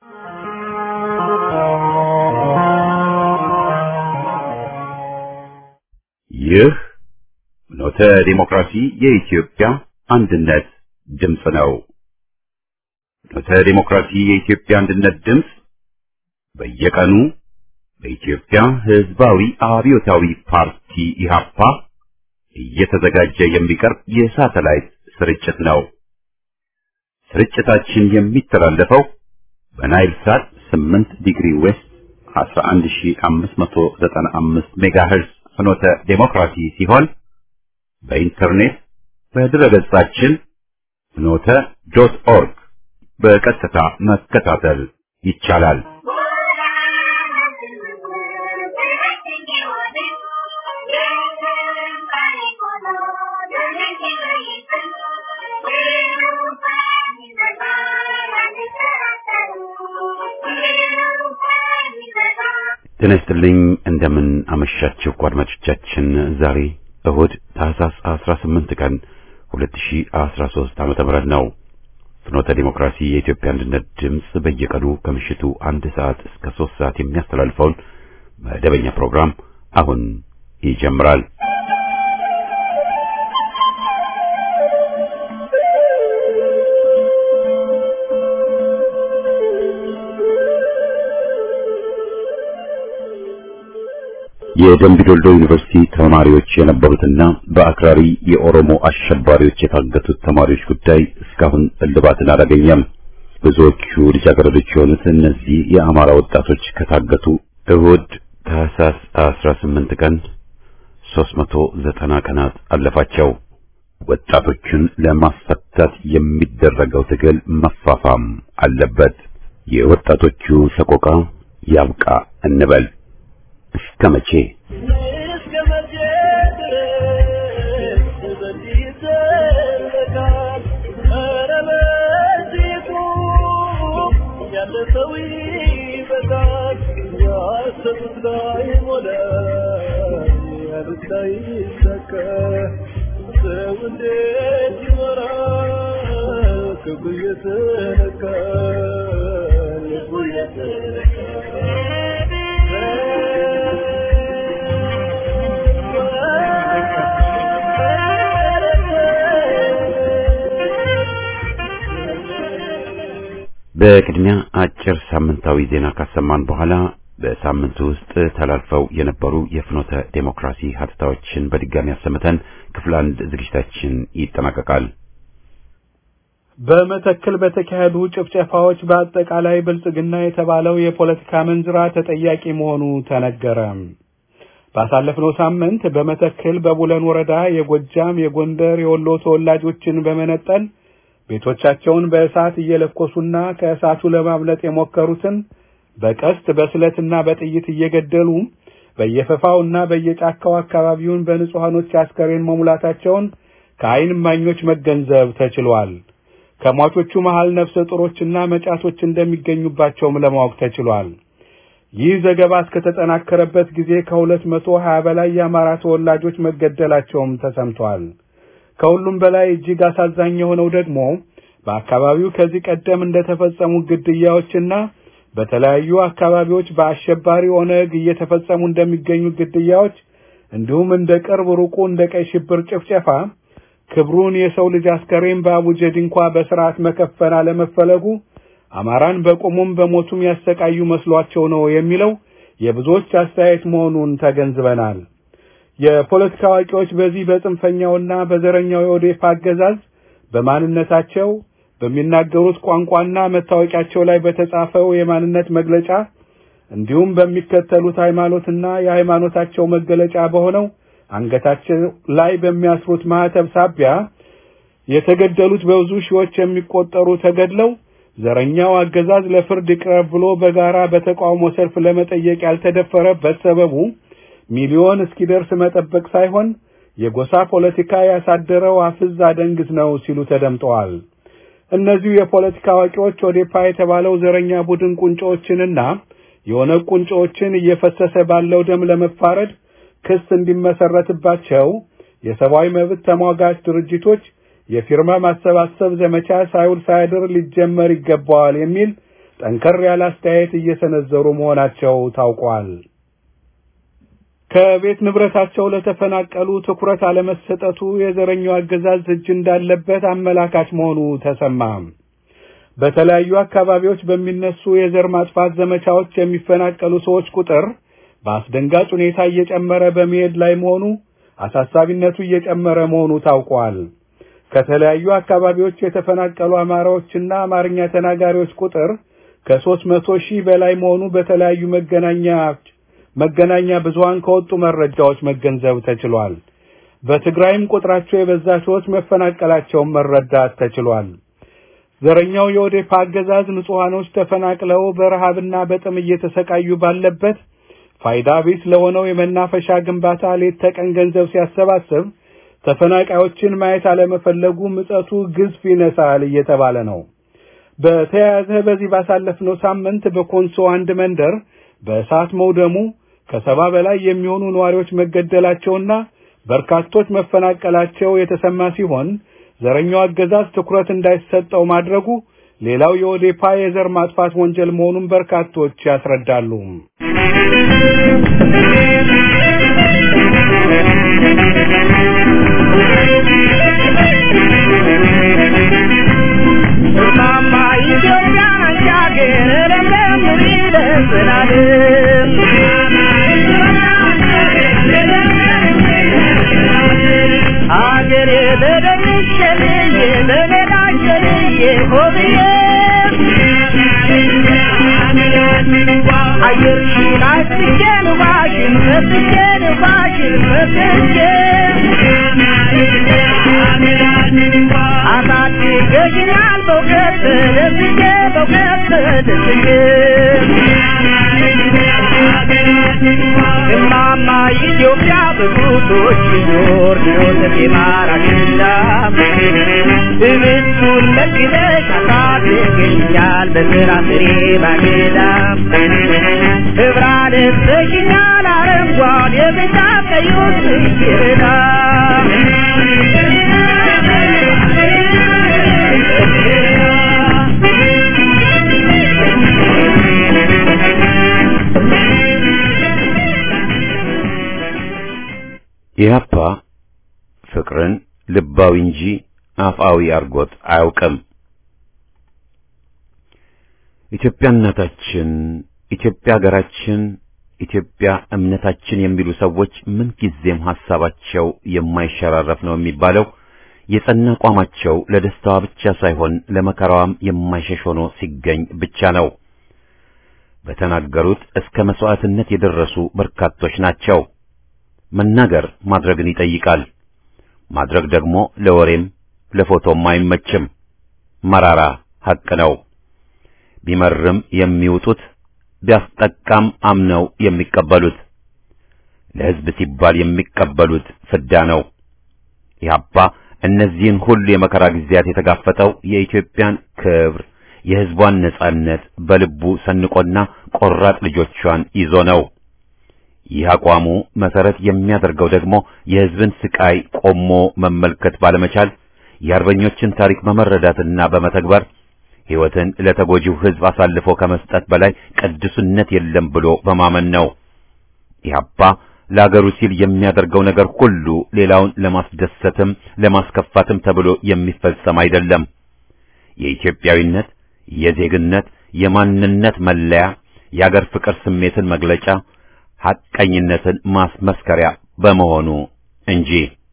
ይህ ኖተ ዲሞክራሲ የኢትዮጵያ አንድነት ድምፅ ነው። ኖተ ዲሞክራሲ የኢትዮጵያ አንድነት ድምፅ በየቀኑ በኢትዮጵያ ሕዝባዊ አብዮታዊ ፓርቲ ኢህአፓ እየተዘጋጀ የሚቀርብ የሳተላይት ስርጭት ነው። ስርጭታችን የሚተላለፈው በናይል ሳት 8 ዲግሪ ዌስት 11595 ሜጋሄርዝ ፍኖተ ዴሞክራሲ ሲሆን በኢንተርኔት በድረገጻችን ፍኖተ ዶት ኦርግ በቀጥታ መከታተል ይቻላል። ጤና ይስጥልኝ እንደምን አመሻችሁ አድማጮቻችን። ዛሬ እሁድ ታህሳስ 18 ቀን 2013 ዓመተ ምህረት ነው። ፍኖተ ዲሞክራሲ የኢትዮጵያ አንድነት ድምፅ በየቀኑ ከምሽቱ አንድ ሰዓት እስከ ሶስት ሰዓት የሚያስተላልፈውን መደበኛ ፕሮግራም አሁን ይጀምራል። የደምቢዶልዶ ዩኒቨርሲቲ ተማሪዎች የነበሩትና በአክራሪ የኦሮሞ አሸባሪዎች የታገቱት ተማሪዎች ጉዳይ እስካሁን እልባትን አላገኘም። ብዙዎቹ ልጃገረዶች የሆኑት እነዚህ የአማራ ወጣቶች ከታገቱ እሁድ ታህሳስ 18 ቀን 390 ቀናት አለፋቸው። ወጣቶቹን ለማስፈታት የሚደረገው ትግል መፋፋም አለበት። የወጣቶቹ ሰቆቃ ያብቃ እንበል። እስከ መቼ እስከ መቼ ድረስ በዚህ ይዘለቃል? ኧረ በዚሁ ያለ ሰው ይበቃል። ያሰቡት ላይ ሞላ፣ ያሉት ላይ ይሳካ። ሰው እንዴት ይኖራል? ክብሩ እየተነካ ልቡ በቅድሚያ አጭር ሳምንታዊ ዜና ካሰማን በኋላ በሳምንቱ ውስጥ ተላልፈው የነበሩ የፍኖተ ዴሞክራሲ ሀተታዎችን በድጋሚ አሰምተን ክፍል አንድ ዝግጅታችን ይጠናቀቃል። በመተክል በተካሄዱ ጭፍጨፋዎች በአጠቃላይ ብልጽግና የተባለው የፖለቲካ መንዝራ ተጠያቂ መሆኑ ተነገረ። ባሳለፍነው ሳምንት በመተክል በቡለን ወረዳ የጎጃም፣ የጎንደር፣ የወሎ ተወላጆችን በመነጠል ቤቶቻቸውን በእሳት እየለኮሱና ከእሳቱ ለማምለጥ የሞከሩትን በቀስት በስለትና በጥይት እየገደሉ በየፈፋውና በየጫካው አካባቢውን በንጹሐኖች አስከሬን መሙላታቸውን ከዓይን እማኞች መገንዘብ ተችሏል። ከሟቾቹ መሃል ነፍሰ ጡሮችና መጫቶች እንደሚገኙባቸውም ለማወቅ ተችሏል። ይህ ዘገባ እስከተጠናከረበት ጊዜ ከሁለት መቶ ሀያ በላይ የአማራ ተወላጆች መገደላቸውም ተሰምቷል። ከሁሉም በላይ እጅግ አሳዛኝ የሆነው ደግሞ በአካባቢው ከዚህ ቀደም እንደተፈጸሙ ግድያዎችና በተለያዩ አካባቢዎች በአሸባሪ ኦነግ እየተፈጸሙ እንደሚገኙ ግድያዎች እንዲሁም እንደ ቅርብ ሩቁ እንደ ቀይ ሽብር ጭፍጨፋ ክብሩን የሰው ልጅ አስከሬን በአቡጀድ እንኳ በስርዓት መከፈን አለመፈለጉ አማራን በቁሙም በሞቱም ያሰቃዩ መስሏቸው ነው የሚለው የብዙዎች አስተያየት መሆኑን ተገንዝበናል። የፖለቲካ አዋቂዎች በዚህ በጽንፈኛውና በዘረኛው የኦዴፓ አገዛዝ በማንነታቸው በሚናገሩት ቋንቋና መታወቂያቸው ላይ በተጻፈው የማንነት መግለጫ እንዲሁም በሚከተሉት ሃይማኖትና የሃይማኖታቸው መገለጫ በሆነው አንገታቸው ላይ በሚያስሩት ማህተብ ሳቢያ የተገደሉት በብዙ ሺዎች የሚቆጠሩ ተገድለው ዘረኛው አገዛዝ ለፍርድ ይቅረብ ብሎ በጋራ በተቃውሞ ሰልፍ ለመጠየቅ ያልተደፈረበት ሰበቡ ሚሊዮን እስኪደርስ መጠበቅ ሳይሆን የጎሳ ፖለቲካ ያሳደረው አፍዝ አደንግዝ ነው ሲሉ ተደምጠዋል። እነዚሁ የፖለቲካ አዋቂዎች ኦዴፓ የተባለው ዘረኛ ቡድን ቁንጮዎችንና የኦነግ ቁንጮዎችን እየፈሰሰ ባለው ደም ለመፋረድ ክስ እንዲመሰረትባቸው የሰብአዊ መብት ተሟጋች ድርጅቶች የፊርማ ማሰባሰብ ዘመቻ ሳይውል ሳያድር ሊጀመር ይገባዋል የሚል ጠንከር ያለ አስተያየት እየሰነዘሩ መሆናቸው ታውቋል። ከቤት ንብረታቸው ለተፈናቀሉ ትኩረት አለመሰጠቱ የዘረኛው አገዛዝ እጅ እንዳለበት አመላካች መሆኑ ተሰማ። በተለያዩ አካባቢዎች በሚነሱ የዘር ማጥፋት ዘመቻዎች የሚፈናቀሉ ሰዎች ቁጥር በአስደንጋጭ ሁኔታ እየጨመረ በመሄድ ላይ መሆኑ አሳሳቢነቱ እየጨመረ መሆኑ ታውቋል። ከተለያዩ አካባቢዎች የተፈናቀሉ አማራዎችና አማርኛ ተናጋሪዎች ቁጥር ከሦስት መቶ ሺህ በላይ መሆኑ በተለያዩ መገናኛ መገናኛ ብዙሃን ከወጡ መረጃዎች መገንዘብ ተችሏል። በትግራይም ቁጥራቸው የበዛ ሰዎች መፈናቀላቸውን መረዳት ተችሏል። ዘረኛው የኦዴፓ አገዛዝ ንጹሐኖች ተፈናቅለው በረሃብና በጥም እየተሰቃዩ ባለበት ፋይዳ ቢስ ለሆነው የመናፈሻ ግንባታ ሌት ተቀን ገንዘብ ሲያሰባስብ ተፈናቃዮችን ማየት አለመፈለጉ ምጸቱ ግዝፍ ይነሳል እየተባለ ነው። በተያያዘ በዚህ ባሳለፍነው ሳምንት በኮንሶ አንድ መንደር በእሳት መውደሙ ከሰባ በላይ የሚሆኑ ነዋሪዎች መገደላቸውና በርካቶች መፈናቀላቸው የተሰማ ሲሆን ዘረኛው አገዛዝ ትኩረት እንዳይሰጠው ማድረጉ ሌላው የኦዴፓ የዘር ማጥፋት ወንጀል መሆኑን በርካቶች ያስረዳሉ። ማማ ኢትዮጵያ አንቺ ሀገር ለምለም ይደስናል አገሬ በደምሸልዬ በሜዳሸልዬ ሆብዬ አየርሽን አስቼን ባሽን ፈትቼን ባሽን ፈትቼ አሳድገሽኛል በእውቀት ደስቼ በእውቀት ደስቼ እማማ ኢትዮጵያ በጉቶች ዞር ዮሴፍ ማራሽና እብቱን መግደሽ አሳድገሽኛል በስራ ፍሬ ባጌዳ ህብራ ልብሰሽኛል አረንጓዴ የብጫ ቀዩ ጽጌረዳ ኢህአፓ ፍቅርን ልባዊ እንጂ አፍአዊ አርጎት አያውቅም። ኢትዮጵያ እናታችን፣ ኢትዮጵያ ሀገራችን፣ ኢትዮጵያ እምነታችን የሚሉ ሰዎች ምን ጊዜም ሐሳባቸው የማይሸራረፍ ነው የሚባለው የጸና አቋማቸው ለደስታዋ ብቻ ሳይሆን ለመከራዋም የማይሸሽ ሆኖ ሲገኝ ብቻ ነው። በተናገሩት እስከ መስዋዕትነት የደረሱ በርካቶች ናቸው። መናገር ማድረግን ይጠይቃል። ማድረግ ደግሞ ለወሬም ለፎቶም አይመችም። መራራ ሐቅ ነው። ቢመርም የሚውጡት ቢያስጠቃም አምነው የሚቀበሉት ለሕዝብ ሲባል የሚቀበሉት ፍዳ ነው። ኢህአፓ እነዚህን ሁሉ የመከራ ጊዜያት የተጋፈጠው የኢትዮጵያን ክብር የሕዝቧን ነጻነት በልቡ ሰንቆና ቆራጥ ልጆቿን ይዞ ነው። ይህ አቋሙ መሰረት የሚያደርገው ደግሞ የሕዝብን ስቃይ ቆሞ መመልከት ባለመቻል የአርበኞችን ታሪክ በመረዳትና በመተግበር ሕይወትን ለተጎጂው ሕዝብ አሳልፎ ከመስጠት በላይ ቅዱስነት የለም ብሎ በማመን ነው። ኢህአፓ ለአገሩ ሲል የሚያደርገው ነገር ሁሉ ሌላውን ለማስደሰትም ለማስከፋትም ተብሎ የሚፈጸም አይደለም። የኢትዮጵያዊነት፣ የዜግነት፣ የማንነት መለያ፣ የአገር ፍቅር ስሜትን መግለጫ፣ ሐቀኝነትን ማስመስከሪያ በመሆኑ እንጂ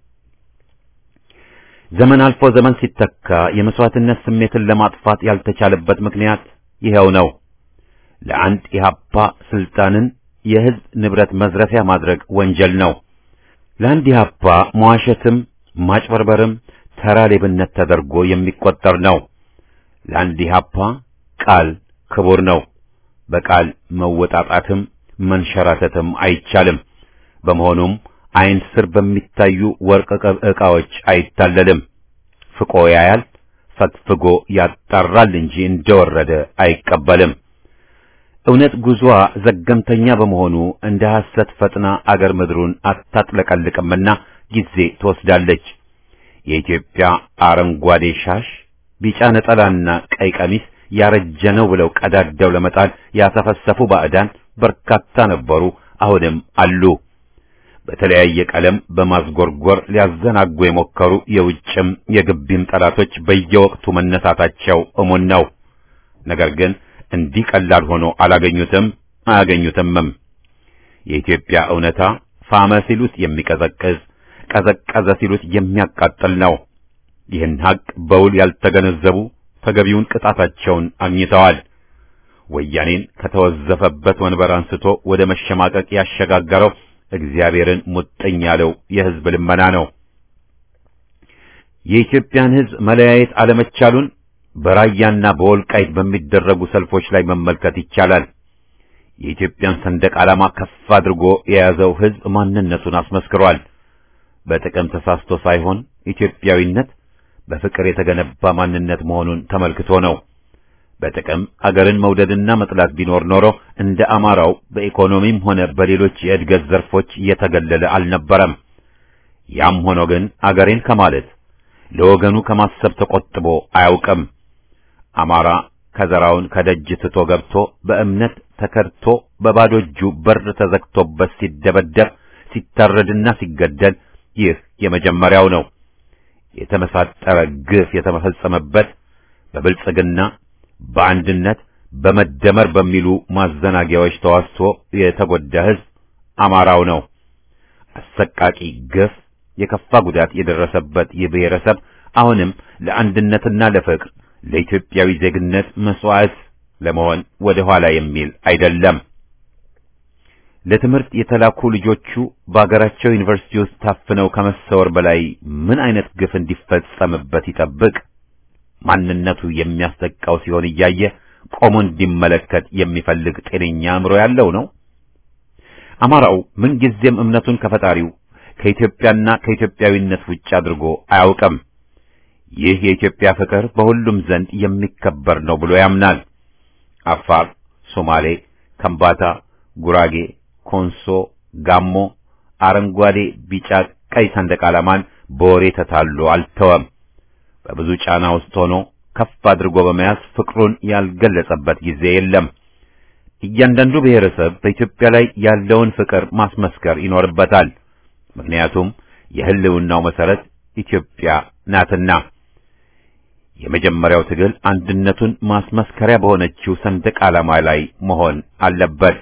ዘመን አልፎ ዘመን ሲተካ የመስዋዕትነት ስሜትን ለማጥፋት ያልተቻለበት ምክንያት ይኸው ነው። ለአንድ ኢህአፓ ስልጣንን የሕዝብ ንብረት መዝረፊያ ማድረግ ወንጀል ነው። ለአንድ ኢህአፓ መዋሸትም ማጭበርበርም ተራ ሌብነት ተደርጎ የሚቆጠር ነው። ለአንድ ኢህአፓ ቃል ክቡር ነው። በቃል መወጣጣትም መንሸራተትም አይቻልም። በመሆኑም ዓይን ስር በሚታዩ ወርቅ ዕቃዎች አይታለልም። ፍቆ ያያል፣ ፈትፍጎ ያጣራል እንጂ እንደወረደ አይቀበልም። እውነት ጉዞዋ ዘገምተኛ በመሆኑ እንደ ሐሰት ፈጥና አገር ምድሩን አታጥለቀልቅምና ጊዜ ትወስዳለች። የኢትዮጵያ አረንጓዴ ሻሽ፣ ቢጫ ነጠላና ቀይ ቀሚስ ያረጀ ነው ብለው ቀዳደው ለመጣል ያሰፈሰፉ ባዕዳን በርካታ ነበሩ፣ አሁንም አሉ። በተለያየ ቀለም በማዝጎርጎር ሊያዘናጉ የሞከሩ የውጭም የግቢም ጠላቶች በየወቅቱ መነሳታቸው እሙን ነው። ነገር ግን እንዲህ ቀላል ሆኖ አላገኙትም፣ አያገኙትምም። የኢትዮጵያ እውነታ ፋመ ሲሉት የሚቀዘቅዝ ቀዘቀዘ ሲሉት የሚያቃጥል ነው። ይህን ሀቅ በውል ያልተገነዘቡ ተገቢውን ቅጣታቸውን አግኝተዋል። ወያኔን ከተወዘፈበት ወንበር አንስቶ ወደ መሸማቀቅ ያሸጋገረው እግዚአብሔርን ሙጥኝ ያለው የሕዝብ ልመና ነው። የኢትዮጵያን ሕዝብ መለያየት አለመቻሉን በራያና በወልቃይት በሚደረጉ ሰልፎች ላይ መመልከት ይቻላል። የኢትዮጵያን ሰንደቅ ዓላማ ከፍ አድርጎ የያዘው ሕዝብ ማንነቱን አስመስክሯል። በጥቅም ተሳስቶ ሳይሆን ኢትዮጵያዊነት በፍቅር የተገነባ ማንነት መሆኑን ተመልክቶ ነው። በጥቅም አገርን መውደድና መጥላት ቢኖር ኖሮ እንደ አማራው በኢኮኖሚም ሆነ በሌሎች የእድገት ዘርፎች የተገለለ አልነበረም። ያም ሆኖ ግን አገሬን ከማለት ለወገኑ ከማሰብ ተቆጥቦ አያውቅም። አማራ ከዘራውን ከደጅ ትቶ ገብቶ በእምነት ተከድቶ በባዶ እጁ በር ተዘግቶበት ሲደበደብ ሲታረድና ሲገደል ይህ የመጀመሪያው ነው። የተመሳጠረ ግፍ የተፈጸመበት በብልጽግና በአንድነት በመደመር በሚሉ ማዘናጊያዎች ተዋስቶ የተጎዳ ሕዝብ አማራው ነው። አሰቃቂ ግፍ፣ የከፋ ጉዳት የደረሰበት ይህ ብሔረሰብ አሁንም ለአንድነትና ለፍቅር ለኢትዮጵያዊ ዜግነት መስዋዕት ለመሆን ወደ ኋላ የሚል አይደለም። ለትምህርት የተላኩ ልጆቹ በአገራቸው ዩኒቨርሲቲ ውስጥ ታፍነው ከመሰወር በላይ ምን አይነት ግፍ እንዲፈጸምበት ይጠብቅ? ማንነቱ የሚያስጠቃው ሲሆን እያየ ቆሞ እንዲመለከት የሚፈልግ ጤነኛ አእምሮ ያለው ነው? አማራው ምንጊዜም እምነቱን ከፈጣሪው ከኢትዮጵያና ከኢትዮጵያዊነት ውጭ አድርጎ አያውቅም። ይህ የኢትዮጵያ ፍቅር በሁሉም ዘንድ የሚከበር ነው ብሎ ያምናል። አፋር፣ ሶማሌ፣ ከምባታ፣ ጉራጌ፣ ኮንሶ፣ ጋሞ አረንጓዴ፣ ቢጫ፣ ቀይ ሰንደቅ ዓላማን በወሬ ተታሎ አልተወም። በብዙ ጫና ውስጥ ሆኖ ከፍ አድርጎ በመያዝ ፍቅሩን ያልገለጸበት ጊዜ የለም። እያንዳንዱ ብሔረሰብ በኢትዮጵያ ላይ ያለውን ፍቅር ማስመስከር ይኖርበታል። ምክንያቱም የሕልውናው መሰረት ኢትዮጵያ ናትና። የመጀመሪያው ትግል አንድነቱን ማስመስከሪያ በሆነችው ሰንደቅ ዓላማ ላይ መሆን አለበት።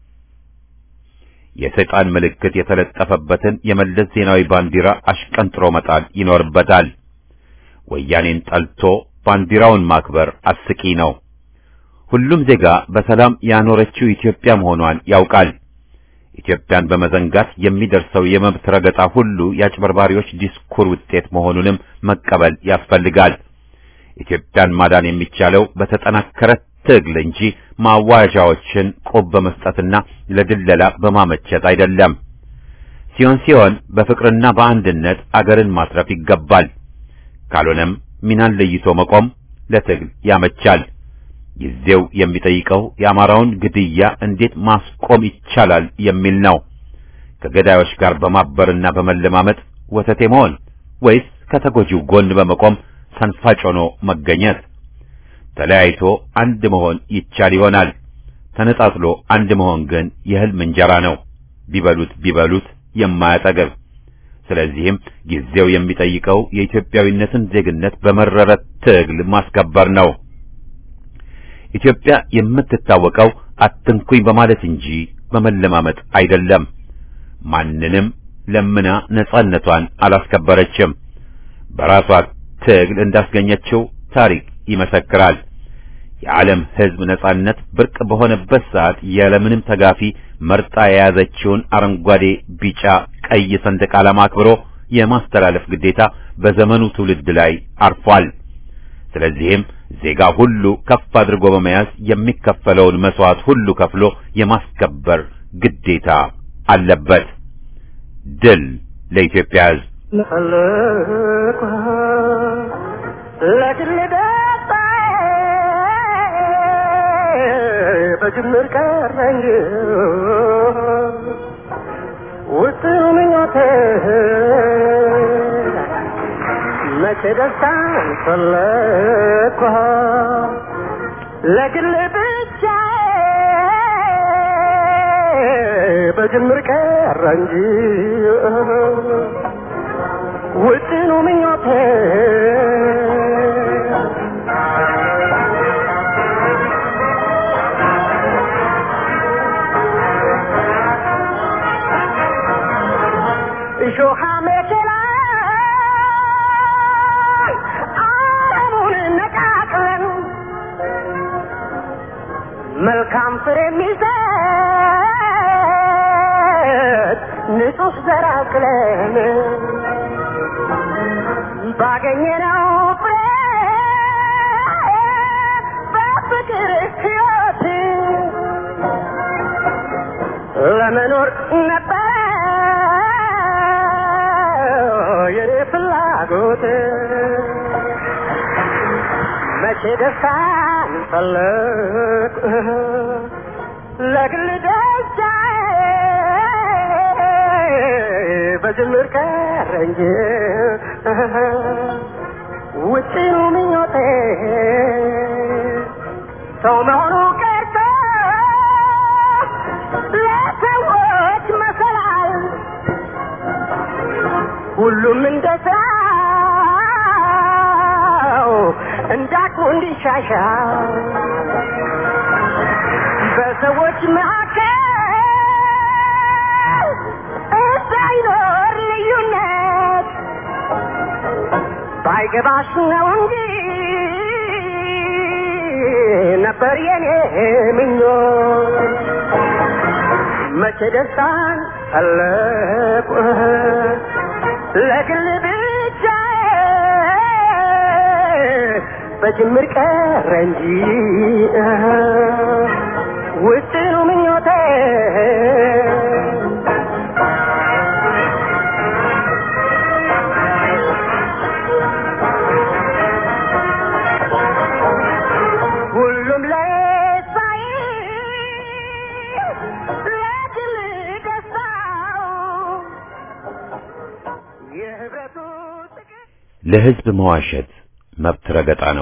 የሰይጣን ምልክት የተለጠፈበትን የመለስ ዜናዊ ባንዲራ አሽቀንጥሮ መጣል ይኖርበታል። ወያኔን ጠልቶ ባንዲራውን ማክበር አስቂ ነው። ሁሉም ዜጋ በሰላም ያኖረችው ኢትዮጵያ መሆኗን ያውቃል። ኢትዮጵያን በመዘንጋት የሚደርሰው የመብት ረገጣ ሁሉ የአጭበርባሪዎች ዲስኩር ውጤት መሆኑንም መቀበል ያስፈልጋል። ኢትዮጵያን ማዳን የሚቻለው በተጠናከረ ትግል እንጂ ማዋዣዎችን ቆብ በመስጠትና ለድለላ በማመቸት አይደለም። ሲሆን ሲሆን በፍቅርና በአንድነት አገርን ማትረፍ ይገባል። ካልሆነም ሚናን ለይቶ መቆም ለትግል ያመቻል። ጊዜው የሚጠይቀው የአማራውን ግድያ እንዴት ማስቆም ይቻላል የሚል ነው። ከገዳዮች ጋር በማበርና በመለማመጥ ወተቴ መሆን ወይስ ከተጎጂው ጎን በመቆም ሰንፋጭ ሆኖ መገኘት? ተለያይቶ አንድ መሆን ይቻል ይሆናል። ተነጣጥሎ አንድ መሆን ግን የሕልም እንጀራ ነው፣ ቢበሉት ቢበሉት የማያጠግብ። ስለዚህም ጊዜው የሚጠይቀው የኢትዮጵያዊነትን ዜግነት በመረረ ትግል ማስከበር ነው። ኢትዮጵያ የምትታወቀው አትንኩኝ በማለት እንጂ በመለማመጥ አይደለም። ማንንም ለምና ነጻነቷን አላስከበረችም። በራሷ ትግል እንዳስገኘችው ታሪክ ይመሰክራል። የዓለም ሕዝብ ነጻነት ብርቅ በሆነበት ሰዓት ያለምንም ተጋፊ መርጣ የያዘችውን አረንጓዴ፣ ቢጫ፣ ቀይ ሰንደቅ ዓላማ አክብሮ የማስተላለፍ ግዴታ በዘመኑ ትውልድ ላይ አርፏል። ስለዚህም ዜጋ ሁሉ ከፍ አድርጎ በመያዝ የሚከፈለውን መስዋዕት ሁሉ ከፍሎ የማስከበር ግዴታ አለበት። ድል ለኢትዮጵያ ሕዝብ! በጅምር ቀረ እንጂ ውስን ምኞቴ መቼ ደስታን ፈለግኳ ለግል ብቻ በጅምር ቀረ እንጂ ውጥኑ ምኞቴ እሾሃ መኪና አረሙን ነቃቅለን መልካም ፍሬ የሚሰጥ ንጹህ ዘር አቅለን ባገኘነው ፍሬ በፍቅር ሕይወት ለመኖር ነበር የኔ ፍላጎት መቼ ደስታን ፈለግ ለግል ደስታ በጅምር ቀረ እንጂ ውጭኑ ምኞቴ ሰው መሆኑ ቀርቶ ለሰዎች መሰላል ሁሉም እንደ ስራው እንዳቅሙ እንዲሻሻል በሰዎች መካከል እንዳይኖር ልዩነት ባይገባሽ ነው እንጂ ነበር የኔ ምኞት መቼ ደስታን ፈለቁ ለግል ብቻ በጅምር ቀረ እንጂ ውጥኑ ምኞቴ ሁሉም ለሳይ ለግል ደስታው የህብረቱ ጥቅም ለህዝብ መዋሸት መብት ረገጣ ነው።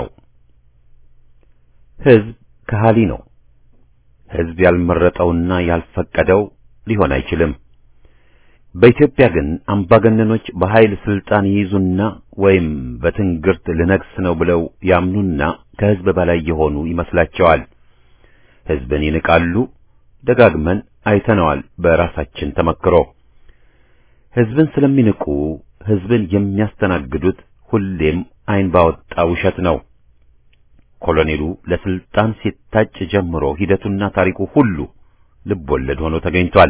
ህዝብ ከሃሊ ነው። ህዝብ ያልመረጠውና ያልፈቀደው ሊሆን አይችልም። በኢትዮጵያ ግን አምባገነኖች በኃይል ስልጣን ይይዙና ወይም በትንግርት ልነግስ ነው ብለው ያምኑና ከህዝብ በላይ የሆኑ ይመስላቸዋል። ህዝብን ይንቃሉ። ደጋግመን አይተነዋል በራሳችን ተመክሮ። ህዝብን ስለሚንቁ ህዝብን የሚያስተናግዱት ሁሌም አይን ባወጣ ውሸት ነው። ኮሎኔሉ ለስልጣን ሲታጭ ጀምሮ ሂደቱና ታሪኩ ሁሉ ልብ ወለድ ሆኖ ተገኝቷል።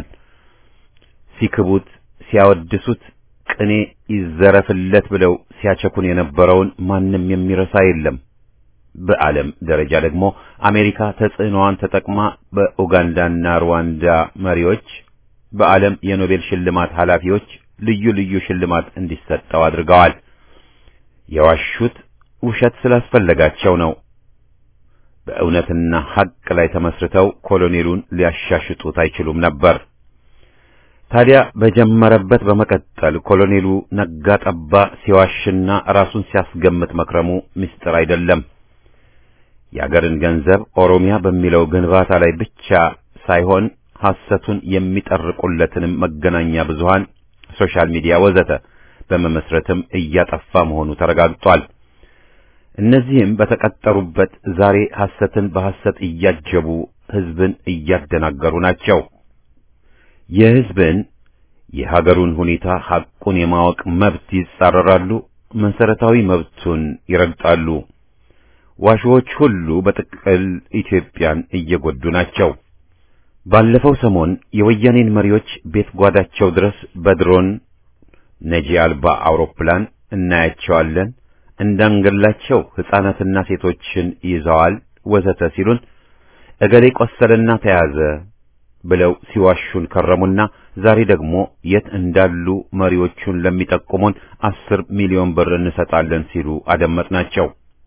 ሲክቡት፣ ሲያወድሱት፣ ቅኔ ይዘረፍለት ብለው ሲያቸኩን የነበረውን ማንም የሚረሳ የለም። በዓለም ደረጃ ደግሞ አሜሪካ ተጽዕኖዋን ተጠቅማ በኡጋንዳና ሩዋንዳ መሪዎች፣ በዓለም የኖቤል ሽልማት ኃላፊዎች ልዩ ልዩ ሽልማት እንዲሰጠው አድርገዋል። የዋሹት ውሸት ስላስፈለጋቸው ነው። በእውነትና ሐቅ ላይ ተመስርተው ኮሎኔሉን ሊያሻሽጡት አይችሉም ነበር። ታዲያ በጀመረበት በመቀጠል ኮሎኔሉ ነጋ ጠባ ሲዋሽና ራሱን ሲያስገምት መክረሙ ምስጢር አይደለም። የአገርን ገንዘብ ኦሮሚያ በሚለው ግንባታ ላይ ብቻ ሳይሆን ሐሰቱን የሚጠርቁለትንም መገናኛ ብዙሃን፣ ሶሻል ሚዲያ ወዘተ በመመስረትም እያጠፋ መሆኑ ተረጋግጧል። እነዚህም በተቀጠሩበት ዛሬ ሐሰትን በሐሰት እያጀቡ ሕዝብን እያደናገሩ ናቸው። የሕዝብን የሀገሩን ሁኔታ ሐቁን የማወቅ መብት ይጻረራሉ፣ መሰረታዊ መብቱን ይረግጣሉ። ዋሾዎች ሁሉ በጥቅል ኢትዮጵያን እየጎዱ ናቸው። ባለፈው ሰሞን የወያኔን መሪዎች ቤት ጓዳቸው ድረስ በድሮን ነጂ አልባ አውሮፕላን እናያቸዋለን፣ እንዳንገላቸው ሕፃናትና ሴቶችን ይዘዋል ወዘተ ሲሉን እገሌ ቆሰለና ተያዘ ብለው ሲዋሹን ከረሙና ዛሬ ደግሞ የት እንዳሉ መሪዎቹን ለሚጠቁሙን አስር ሚሊዮን ብር እንሰጣለን ሲሉ አደመጥናቸው።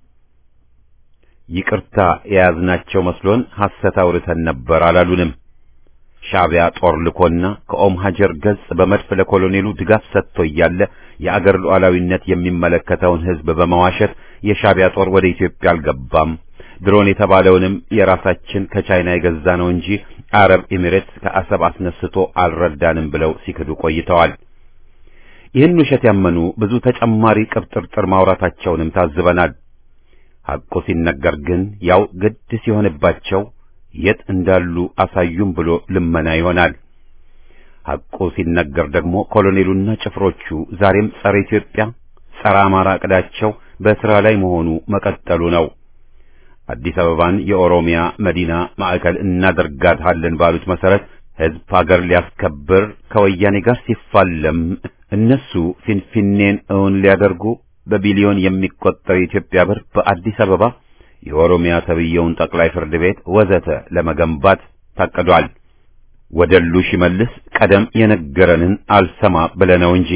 ይቅርታ የያዝናቸው መስሎን ሐሰት አውርተን ነበር አላሉንም። ሻዕቢያ ጦር ልኮና ከኦም ሀጀር ገጽ በመድፍ ለኮሎኔሉ ድጋፍ ሰጥቶ እያለ የአገር ሉዓላዊነት የሚመለከተውን ሕዝብ በመዋሸት የሻዕቢያ ጦር ወደ ኢትዮጵያ አልገባም፣ ድሮን የተባለውንም የራሳችን ከቻይና የገዛ ነው እንጂ አረብ ኤሚሬትስ ከአሰብ አስነስቶ አልረዳንም ብለው ሲክዱ ቆይተዋል። ይህን ውሸት ያመኑ ብዙ ተጨማሪ ቅብጥርጥር ማውራታቸውንም ታዝበናል። ሐቁ ሲነገር ግን ያው ግድ ሲሆንባቸው የት እንዳሉ አሳዩም ብሎ ልመና ይሆናል። ሐቁ ሲነገር ደግሞ ኮሎኔሉና ጭፍሮቹ ዛሬም ጸረ ኢትዮጵያ፣ ጸረ አማራ ዕቅዳቸው በሥራ ላይ መሆኑ መቀጠሉ ነው። አዲስ አበባን የኦሮሚያ መዲና ማዕከል እናደርጋታለን ባሉት መሰረት ሕዝብ ሀገር ሊያስከብር ከወያኔ ጋር ሲፋለም እነሱ ፊንፊኔን እውን ሊያደርጉ በቢሊዮን የሚቆጠር የኢትዮጵያ ብር በአዲስ አበባ የኦሮሚያ ተብየውን ጠቅላይ ፍርድ ቤት ወዘተ ለመገንባት ታቅዷል። ወደሉ ሽመልስ ቀደም የነገረንን አልሰማ ብለነው እንጂ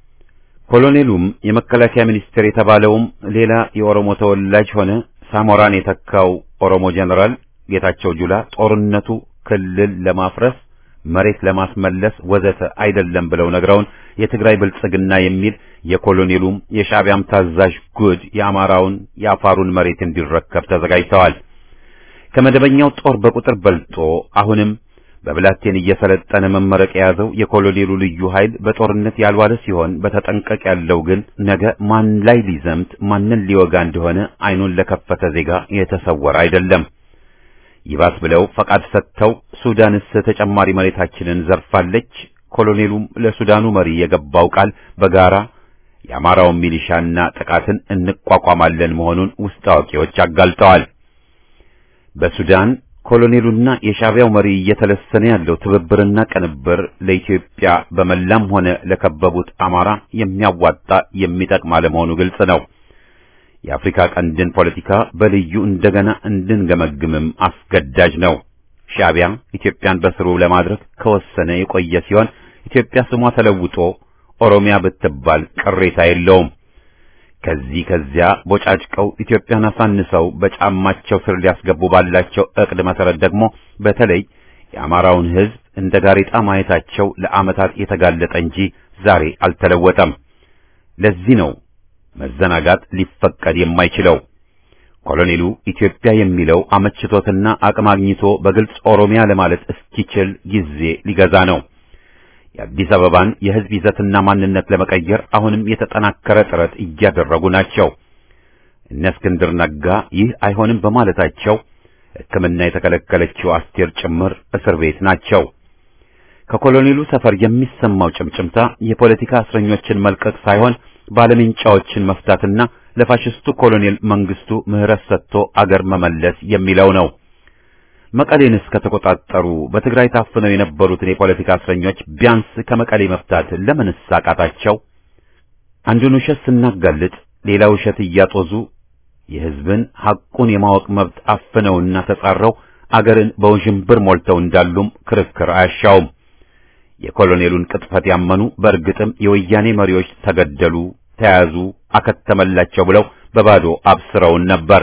ኮሎኔሉም የመከላከያ ሚኒስቴር የተባለውም ሌላ የኦሮሞ ተወላጅ ሆነ ሳሞራን የተካው ኦሮሞ ጀነራል ጌታቸው ጁላ ጦርነቱ ክልል ለማፍረስ መሬት ለማስመለስ ወዘተ አይደለም ብለው ነግረውን የትግራይ ብልጽግና የሚል የኮሎኔሉም የሻዕቢያም ታዛዥ ጉድ የአማራውን የአፋሩን መሬት እንዲረከብ ተዘጋጅተዋል። ከመደበኛው ጦር በቁጥር በልጦ አሁንም በብላቴን እየሰለጠነ መመረቅ የያዘው የኮሎኔሉ ልዩ ኃይል በጦርነት ያልዋለ ሲሆን በተጠንቀቅ ያለው ግን ነገ ማን ላይ ሊዘምት ማንን ሊወጋ እንደሆነ አይኑን ለከፈተ ዜጋ የተሰወረ አይደለም። ይባስ ብለው ፈቃድ ሰጥተው ሱዳንስ ተጨማሪ መሬታችንን ዘርፋለች። ኮሎኔሉም ለሱዳኑ መሪ የገባው ቃል በጋራ የአማራውን ሚሊሻና ጥቃትን እንቋቋማለን መሆኑን ውስጥ አዋቂዎች አጋልጠዋል። በሱዳን ኮሎኔሉና የሻዕቢያው መሪ እየተለሰነ ያለው ትብብርና ቅንብር ለኢትዮጵያ በመላም ሆነ ለከበቡት አማራ የሚያዋጣ የሚጠቅም አለመሆኑ ግልጽ ነው። የአፍሪካ ቀንድን ፖለቲካ በልዩ እንደገና እንድንገመግምም አስገዳጅ ነው። ሻዕቢያ ኢትዮጵያን በስሩ ለማድረግ ከወሰነ የቆየ ሲሆን ኢትዮጵያ ስሟ ተለውጦ ኦሮሚያ ብትባል ቅሬታ የለውም። ከዚህ ከዚያ ቦጫጭቀው ኢትዮጵያን አሳንሰው በጫማቸው ስር ሊያስገቡ ባላቸው ዕቅድ መሰረት ደግሞ በተለይ የአማራውን ሕዝብ እንደ ጋሬጣ ማየታቸው ለዓመታት የተጋለጠ እንጂ ዛሬ አልተለወጠም። ለዚህ ነው መዘናጋት ሊፈቀድ የማይችለው። ኮሎኔሉ ኢትዮጵያ የሚለው አመችቶትና አቅም አግኝቶ በግልጽ ኦሮሚያ ለማለት እስኪችል ጊዜ ሊገዛ ነው። የአዲስ አበባን የሕዝብ ይዘትና ማንነት ለመቀየር አሁንም የተጠናከረ ጥረት እያደረጉ ናቸው። እነ እስክንድር ነጋ ይህ አይሆንም በማለታቸው ሕክምና የተከለከለችው አስቴር ጭምር እስር ቤት ናቸው። ከኮሎኔሉ ሰፈር የሚሰማው ጭምጭምታ የፖለቲካ እስረኞችን መልቀቅ ሳይሆን ባለምንጫዎችን መፍታትና ለፋሽስቱ ኮሎኔል መንግስቱ ምህረት ሰጥቶ አገር መመለስ የሚለው ነው። መቀሌንስ ከተቆጣጠሩ በትግራይ ታፍነው የነበሩትን የፖለቲካ እስረኞች ቢያንስ ከመቀሌ መፍታት ለምንስ አቃታቸው? አንዱን ውሸት ስናጋልጥ ሌላ ውሸት እያጦዙ የሕዝብን ሐቁን የማወቅ መብት አፍነውና ተጻረው አገርን በውዥንብር ሞልተው እንዳሉም ክርክር አያሻውም። የኮሎኔሉን ቅጥፈት ያመኑ በእርግጥም የወያኔ መሪዎች ተገደሉ፣ ተያዙ፣ አከተመላቸው ብለው በባዶ አብስረውን ነበር።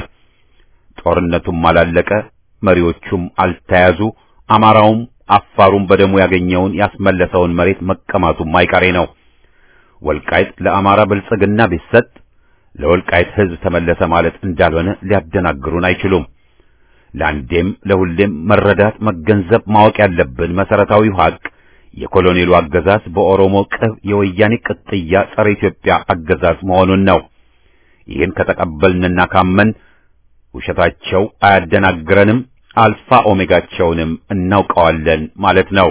ጦርነቱም አላለቀ፣ መሪዎቹም አልተያዙ፣ አማራውም አፋሩም በደሙ ያገኘውን ያስመለሰውን መሬት መቀማቱም አይቀሬ ነው። ወልቃይት ለአማራ ብልጽግና ቢሰጥ ለወልቃይት ሕዝብ ተመለሰ ማለት እንዳልሆነ ሊያደናግሩን አይችሉም። ለአንዴም ለሁሌም መረዳት መገንዘብ ማወቅ ያለብን መሰረታዊው ሀቅ የኮሎኔሉ አገዛዝ በኦሮሞ ቅብ የወያኔ ቅጥያ ጸረ ኢትዮጵያ አገዛዝ መሆኑን ነው። ይህን ከተቀበልንና ካመን ውሸታቸው አያደናግረንም፣ አልፋ ኦሜጋቸውንም እናውቀዋለን ማለት ነው።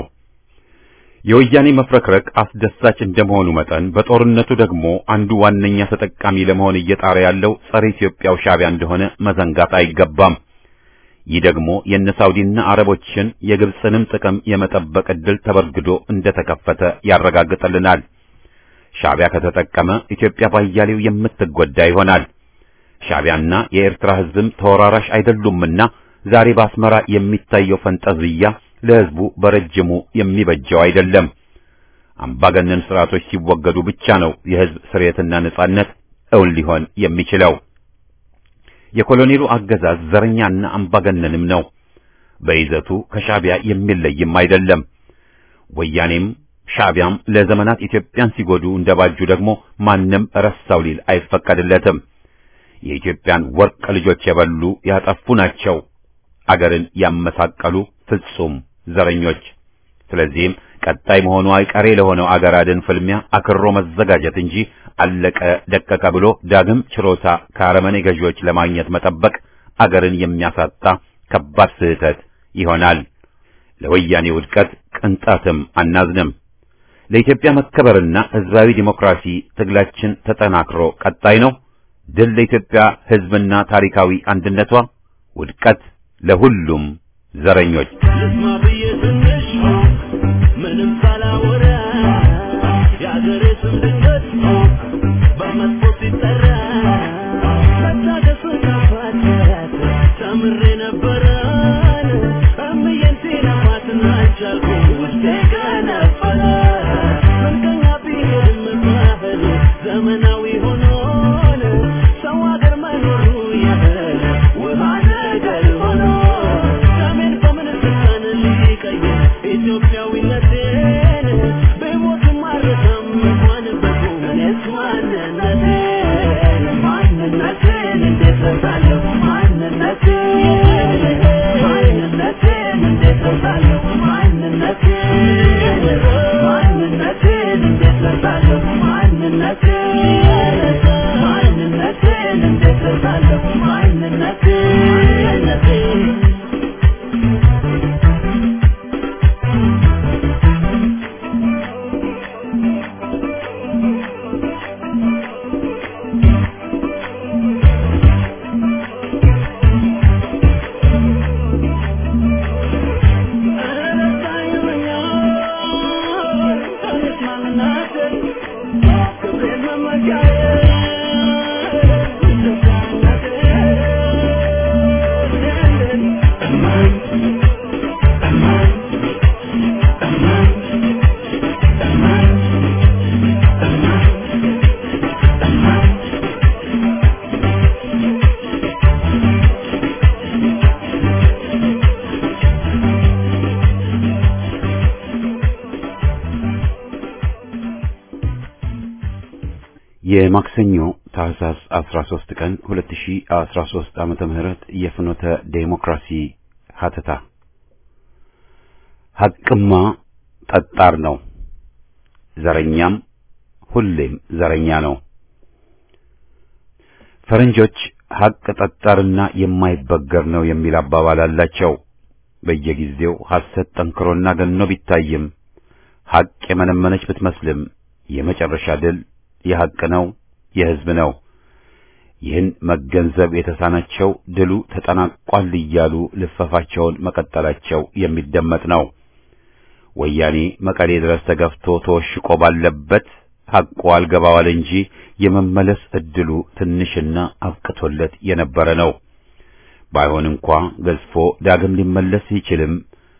የወያኔ መፍረክረክ አስደሳች እንደመሆኑ መጠን በጦርነቱ ደግሞ አንዱ ዋነኛ ተጠቃሚ ለመሆን እየጣረ ያለው ጸረ ኢትዮጵያው ሻዕቢያ እንደሆነ መዘንጋት አይገባም። ይህ ደግሞ የነ ሳውዲና አረቦችን የግብፅንም ጥቅም የመጠበቅ ዕድል ተበርግዶ እንደተከፈተ ያረጋግጥልናል። ሻዕቢያ ከተጠቀመ ኢትዮጵያ ባያሌው የምትጎዳ ይሆናል። ሻዕቢያና የኤርትራ ሕዝብም ተወራራሽ አይደሉምና ዛሬ በአስመራ የሚታየው ፈንጠዝያ ለሕዝቡ በረጅሙ የሚበጀው አይደለም። አምባገነን ስርዓቶች ሲወገዱ ብቻ ነው የሕዝብ ስርየትና ነጻነት እውን ሊሆን የሚችለው። የኮሎኔሉ አገዛዝ ዘረኛና አምባገነንም ነው። በይዘቱ ከሻዕቢያ የሚለይም አይደለም። ወያኔም ሻዕቢያም ለዘመናት ኢትዮጵያን ሲጎዱ እንደባጁ ደግሞ ማንም ረሳው ሊል አይፈቀድለትም። የኢትዮጵያን ወርቅ ልጆች የበሉ ያጠፉ ናቸው። አገርን ያመሳቀሉ ፍጹም ዘረኞች። ስለዚህም ቀጣይ መሆኑ አይቀሬ ለሆነው አገር አድን ፍልሚያ አክሮ መዘጋጀት እንጂ አለቀ ደቀቀ ብሎ ዳግም ችሮታ ከአረመኔ ገዢዎች ለማግኘት መጠበቅ አገርን የሚያሳጣ ከባድ ስህተት ይሆናል። ለወያኔ ውድቀት ቅንጣትም አናዝንም። ለኢትዮጵያ መከበርና ሕዝባዊ ዲሞክራሲ ትግላችን ተጠናክሮ ቀጣይ ነው። ድል ለኢትዮጵያ ሕዝብና ታሪካዊ አንድነቷ፣ ውድቀት ለሁሉም ዘረኞች። ልስማ ብዬ ትንሽ ምንም ሳላወራ የአገሬ ስም ድንገት በመጥፎ ሲጠራ መታገሱን ካፋት ተምሬ ነበረን እምዬን ሲነፋትና አልቻልኩም ውስጤ ገነፈለ ምንገኛ ቢሄድም ባህል ዘመናዊ ሆኖን ሰው አገር መኖሩ ያህል ውሃ ነገር ሆኖ ሰሜን በምን ስልጣን ሊቀይር ኢትዮጵያዊነቴን በሞትም አልረሳም እንኳን በቁም እኔስ ማንነቴን ማንነቴን እንዴት ረሳለሁ ማንነቴን ማንነቴን እንዴት ረሳለሁ ማንነቴን ማንነቴን እንዴት ረሳለሁ ማንነቴን ማንነቴን እንዴት ረሳለሁ ማንነቴን የማክሰኞ ታህሳስ 13 ቀን 2013 ዓመተ ምህረት የፍኖተ ዴሞክራሲ ሀተታ ሐቅማ ጠጣር ነው፣ ዘረኛም ሁሌም ዘረኛ ነው። ፈረንጆች ሐቅ ጠጣርና የማይበገር ነው የሚል አባባል አላቸው። በየጊዜው ሐሰት ጠንክሮና ገኖ ቢታይም ሐቅ የመነመነች ብትመስልም የመጨረሻ ድል የሐቅ ነው፣ የሕዝብ ነው። ይህን መገንዘብ የተሳናቸው ድሉ ተጠናቋል እያሉ ልፈፋቸውን መቀጠላቸው የሚደመጥ ነው። ወያኔ መቀሌ ድረስ ተገፍቶ ተወሽቆ ባለበት ሐቁ አልገባዋል እንጂ የመመለስ ዕድሉ ትንሽና አብቅቶለት የነበረ ነው። ባይሆን እንኳ ገዝፎ ዳግም ሊመለስ ይችልም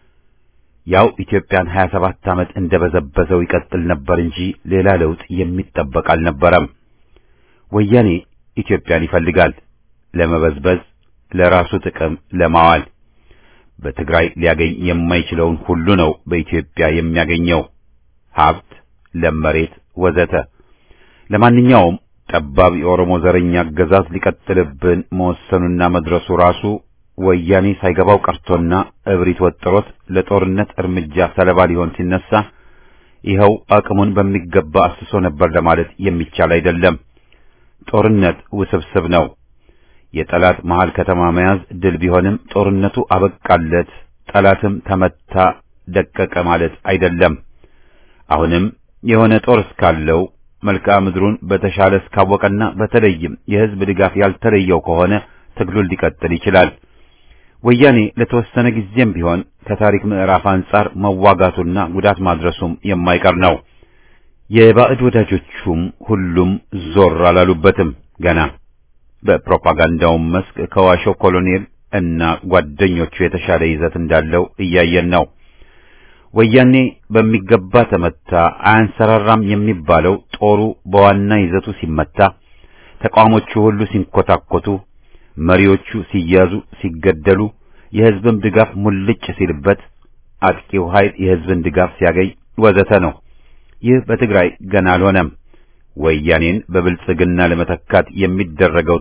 ያው ኢትዮጵያን 27 ዓመት እንደበዘበዘው ይቀጥል ነበር እንጂ ሌላ ለውጥ የሚጠበቅ አልነበረም። ወያኔ ኢትዮጵያን ይፈልጋል ለመበዝበዝ፣ ለራሱ ጥቅም ለማዋል። በትግራይ ሊያገኝ የማይችለውን ሁሉ ነው በኢትዮጵያ የሚያገኘው፣ ሀብት፣ ለም መሬት ወዘተ። ለማንኛውም ጠባብ የኦሮሞ ዘረኛ አገዛዝ ሊቀጥልብን መወሰኑና መድረሱ ራሱ ወያኔ ሳይገባው ቀርቶና እብሪት ወጥሮት ለጦርነት እርምጃ ሰለባ ሊሆን ሲነሳ ይኸው አቅሙን በሚገባ አስሶ ነበር ለማለት የሚቻል አይደለም። ጦርነት ውስብስብ ነው። የጠላት መሃል ከተማ መያዝ ድል ቢሆንም ጦርነቱ አበቃለት፣ ጠላትም ተመታ፣ ደቀቀ ማለት አይደለም። አሁንም የሆነ ጦር እስካለው መልክዓ ምድሩን በተሻለ እስካወቀና በተለይም የሕዝብ ድጋፍ ያልተለየው ከሆነ ትግሉን ሊቀጥል ይችላል። ወያኔ ለተወሰነ ጊዜም ቢሆን ከታሪክ ምዕራፍ አንጻር መዋጋቱና ጉዳት ማድረሱም የማይቀር ነው። የባዕድ ወዳጆቹም ሁሉም ዞር አላሉበትም ገና። በፕሮፓጋንዳውም መስክ ከዋሸው ኮሎኔል እና ጓደኞቹ የተሻለ ይዘት እንዳለው እያየን ነው። ወያኔ በሚገባ ተመታ፣ አያንሰራራም የሚባለው ጦሩ በዋና ይዘቱ ሲመታ፣ ተቋሞቹ ሁሉ ሲንኮታኮቱ፣ መሪዎቹ ሲያዙ፣ ሲገደሉ፣ የሕዝብም ድጋፍ ሙልጭ ሲልበት፣ አጥቂው ኃይል የሕዝብን ድጋፍ ሲያገኝ ወዘተ ነው። ይህ በትግራይ ገና አልሆነም። ወያኔን በብልጽግና ለመተካት የሚደረገው ጥረት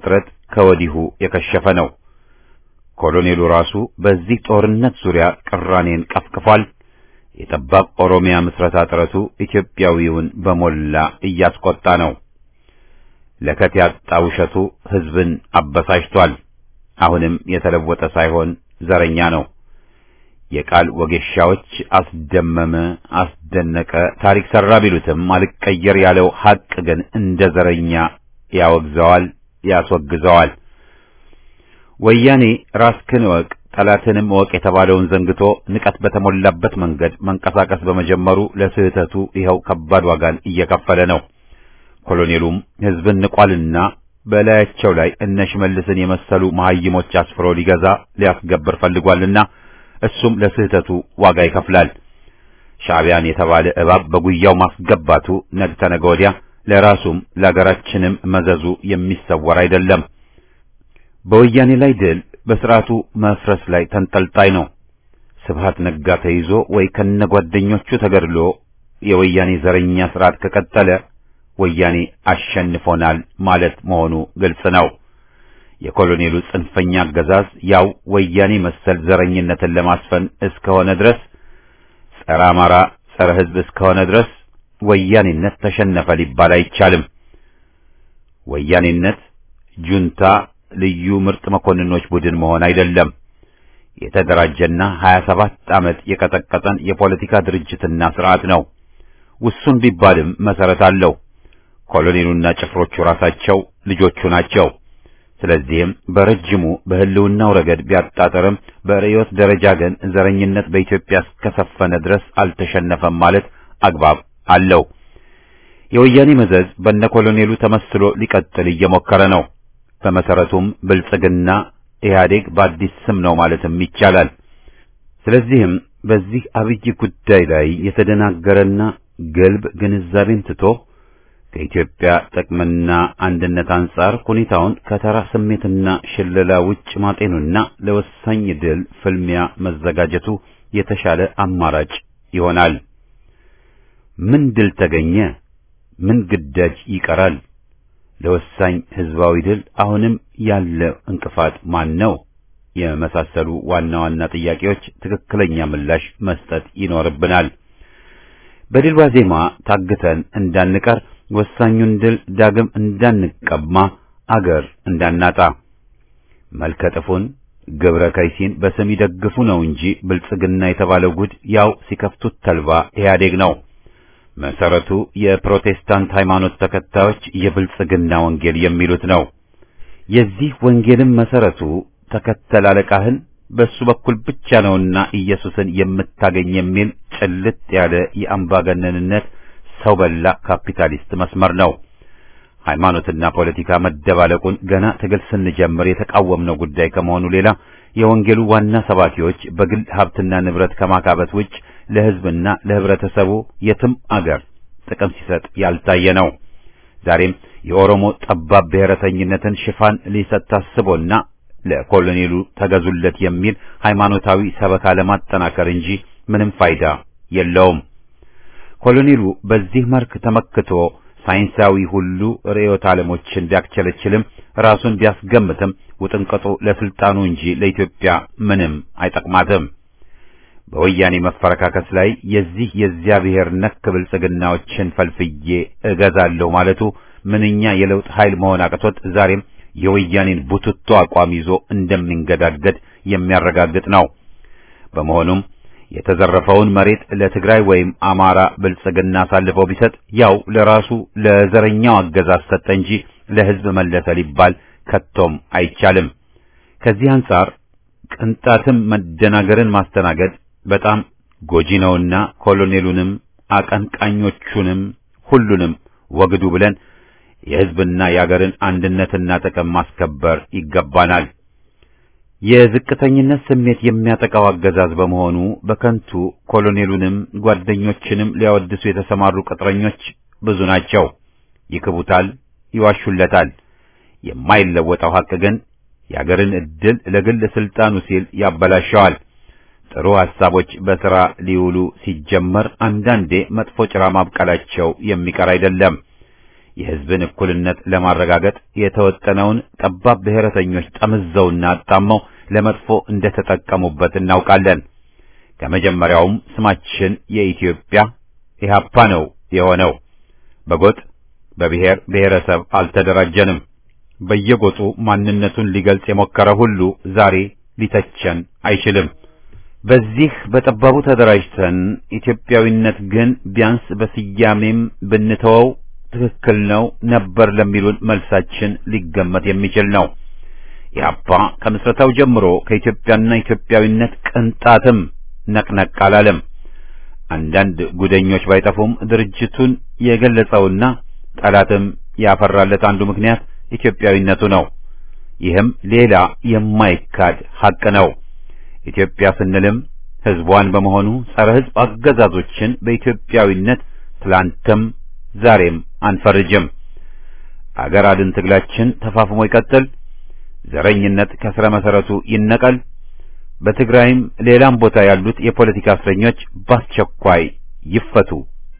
ከወዲሁ የከሸፈ ነው። ኮሎኔሉ ራሱ በዚህ ጦርነት ዙሪያ ቅራኔን ቀፍቅፏል። የጠባብ ኦሮሚያ ምስረታ ጥረቱ ኢትዮጵያዊውን በሞላ እያስቆጣ ነው። ለከት ያጣ ውሸቱ ሕዝብን አበሳጭቷል። አሁንም የተለወጠ ሳይሆን ዘረኛ ነው። የቃል ወጌሻዎች አስደመመ፣ አስደነቀ፣ ታሪክ ሰራ ቢሉትም አልቀየር ያለው ሐቅ ግን እንደ ዘረኛ ያወግዘዋል፣ ያስወግዘዋል። ወያኔ ራስክን እወቅ ጠላትንም እወቅ የተባለውን ዘንግቶ ንቀት በተሞላበት መንገድ መንቀሳቀስ በመጀመሩ ለስህተቱ ይኸው ከባድ ዋጋን እየከፈለ ነው። ኮሎኔሉም ሕዝብን ንቋልና በላያቸው ላይ እነ ሽመልስን የመሰሉ መሐይሞች አስፍሮ ሊገዛ ሊያስገብር ፈልጓልና እሱም ለስህተቱ ዋጋ ይከፍላል። ሻዕቢያን የተባለ እባብ በጉያው ማስገባቱ ነገ ተነገ ወዲያ ለራሱም ለአገራችንም መዘዙ የሚሰወር አይደለም። በወያኔ ላይ ድል በስርዓቱ መፍረስ ላይ ተንጠልጣይ ነው። ስብሃት ነጋ ተይዞ ወይ ከነጓደኞቹ ተገድሎ የወያኔ ዘረኛ ስርዓት ከቀጠለ ወያኔ አሸንፎናል ማለት መሆኑ ግልጽ ነው። የኮሎኔሉ ጽንፈኛ አገዛዝ ያው ወያኔ መሰል ዘረኝነትን ለማስፈን እስከሆነ ድረስ ጸረ አማራ፣ ጸረ ሕዝብ እስከሆነ ድረስ ወያኔነት ተሸነፈ ሊባል አይቻልም። ወያኔነት ጁንታ ልዩ ምርጥ መኮንኖች ቡድን መሆን አይደለም። የተደራጀና 27 ዓመት የቀጠቀጠን የፖለቲካ ድርጅትና ስርዓት ነው። ውሱን ቢባልም መሰረት አለው። ኮሎኔሉና ጭፍሮቹ ራሳቸው ልጆቹ ናቸው። ስለዚህም በረጅሙ በህልውናው ረገድ ቢያጣጠርም በርዕዮት ደረጃ ግን ዘረኝነት በኢትዮጵያ እስከሰፈነ ድረስ አልተሸነፈም ማለት አግባብ አለው። የወያኔ መዘዝ በነ ኮሎኔሉ ተመስሎ ሊቀጥል እየሞከረ ነው። በመሰረቱም ብልጽግና ኢህአዴግ በአዲስ ስም ነው ማለትም ይቻላል። ስለዚህም በዚህ አብይ ጉዳይ ላይ የተደናገረና ገልብ ግንዛቤን ትቶ ከኢትዮጵያ ጥቅምና አንድነት አንጻር ሁኔታውን ከተራ ስሜትና ሽለላ ውጭ ማጤኑና ለወሳኝ ድል ፍልሚያ መዘጋጀቱ የተሻለ አማራጭ ይሆናል። ምን ድል ተገኘ? ምን ግዳጅ ይቀራል? ለወሳኝ ህዝባዊ ድል አሁንም ያለ እንቅፋት ማን ነው? የመሳሰሉ ዋና ዋና ጥያቄዎች ትክክለኛ ምላሽ መስጠት ይኖርብናል። በድል ዋዜማ ታግተን እንዳንቀር ወሳኙን ድል ዳግም እንዳንቀማ አገር እንዳናጣ መልከጥፉን ግብረ ከይሲን በስም ይደግፉ ነው እንጂ ብልጽግና የተባለው ጉድ ያው ሲከፍቱት ተልባ ኢህአዴግ ነው። መሰረቱ የፕሮቴስታንት ሃይማኖት ተከታዮች የብልጽግና ወንጌል የሚሉት ነው። የዚህ ወንጌልም መሰረቱ ተከተል አለቃህን በሱ በኩል ብቻ ነውና ኢየሱስን የምታገኝ የሚል ጭልጥ ያለ የአምባገነንነት ሰው በላ ካፒታሊስት መስመር ነው። ሃይማኖትና ፖለቲካ መደባለቁን ገና ትግል ስንጀምር የተቃወምነው ጉዳይ ከመሆኑ ሌላ የወንጌሉ ዋና ሰባኪዎች በግል ሀብትና ንብረት ከማካበት ውጭ ለሕዝብና ለህብረተሰቡ የትም አገር ጥቅም ሲሰጥ ያልታየ ነው። ዛሬም የኦሮሞ ጠባብ ብሔረተኝነትን ሽፋን ሊሰጥ ታስቦና ለኮሎኔሉ ተገዙለት የሚል ሃይማኖታዊ ሰበካ ለማጠናከር እንጂ ምንም ፋይዳ የለውም። ኮሎኔሉ በዚህ መልክ ተመክቶ ሳይንሳዊ ሁሉ ርዕዮተ ዓለሞችን ቢያክቸለችልም ራሱን ቢያስገምትም ውጥንቅጡ ለስልጣኑ እንጂ ለኢትዮጵያ ምንም አይጠቅማትም። በወያኔ መፈረካከስ ላይ የዚህ የዚያ ብሔር ነክ ብልጽግናዎችን ፈልፍዬ እገዛለሁ ማለቱ ምንኛ የለውጥ ኃይል መሆን አቅቶት ዛሬም የወያኔን ቡትቶ አቋም ይዞ እንደሚንገዳገድ የሚያረጋግጥ ነው። በመሆኑም የተዘረፈውን መሬት ለትግራይ ወይም አማራ ብልጽግና አሳልፈው ቢሰጥ ያው ለራሱ ለዘረኛው አገዛዝ ሰጠ እንጂ ለሕዝብ መለሰ ሊባል ከቶም አይቻልም። ከዚህ አንጻር ቅንጣትም መደናገርን ማስተናገድ በጣም ጎጂ ነውና ኮሎኔሉንም አቀንቃኞቹንም ሁሉንም ወግዱ ብለን የሕዝብና የአገርን አንድነትና ጥቅም ማስከበር ይገባናል። የዝቅተኝነት ስሜት የሚያጠቃው አገዛዝ በመሆኑ በከንቱ ኮሎኔሉንም ጓደኞችንም ሊያወድሱ የተሰማሩ ቅጥረኞች ብዙ ናቸው። ይክቡታል፣ ይዋሹለታል። የማይለወጠው ሐቅ ግን የአገርን ዕድል ለግል ስልጣኑ ሲል ያበላሸዋል። ጥሩ ሐሳቦች በሥራ ሊውሉ ሲጀመር አንዳንዴ መጥፎ ጭራ ማብቀላቸው የሚቀር አይደለም። የሕዝብን እኩልነት ለማረጋገጥ የተወጠነውን ጠባብ ብሔረተኞች ጠምዘውና አጣመው ለመጥፎ እንደተጠቀሙበት እናውቃለን። ከመጀመሪያውም ስማችን የኢትዮጵያ ኢህአፓ ነው የሆነው። በጎጥ በብሔር ብሔረሰብ አልተደራጀንም። በየጎጡ ማንነቱን ሊገልጽ የሞከረ ሁሉ ዛሬ ሊተቸን አይችልም። በዚህ በጠባቡ ተደራጅተን ኢትዮጵያዊነት ግን ቢያንስ በስያሜም ብንተወው ትክክል ነው ነበር ለሚሉን መልሳችን ሊገመት የሚችል ነው። ኢህአፓ ከምስረታው ጀምሮ ከኢትዮጵያና ኢትዮጵያዊነት ቅንጣትም ነቅነቅ አላለም። አንዳንድ ጉደኞች ባይጠፉም ድርጅቱን የገለጸውና ጠላትም ያፈራለት አንዱ ምክንያት ኢትዮጵያዊነቱ ነው። ይህም ሌላ የማይካድ ሐቅ ነው። ኢትዮጵያ ስንልም ሕዝቧን በመሆኑ ጸረ ሕዝብ አገዛዞችን በኢትዮጵያዊነት ትላንትም ዛሬም አንፈርጅም። አገር አድን ትግላችን ተፋፍሞ ይቀጥል። ዘረኝነት ከስረ መሰረቱ ይነቀል። በትግራይም ሌላም ቦታ ያሉት የፖለቲካ እስረኞች በአስቸኳይ ይፈቱ።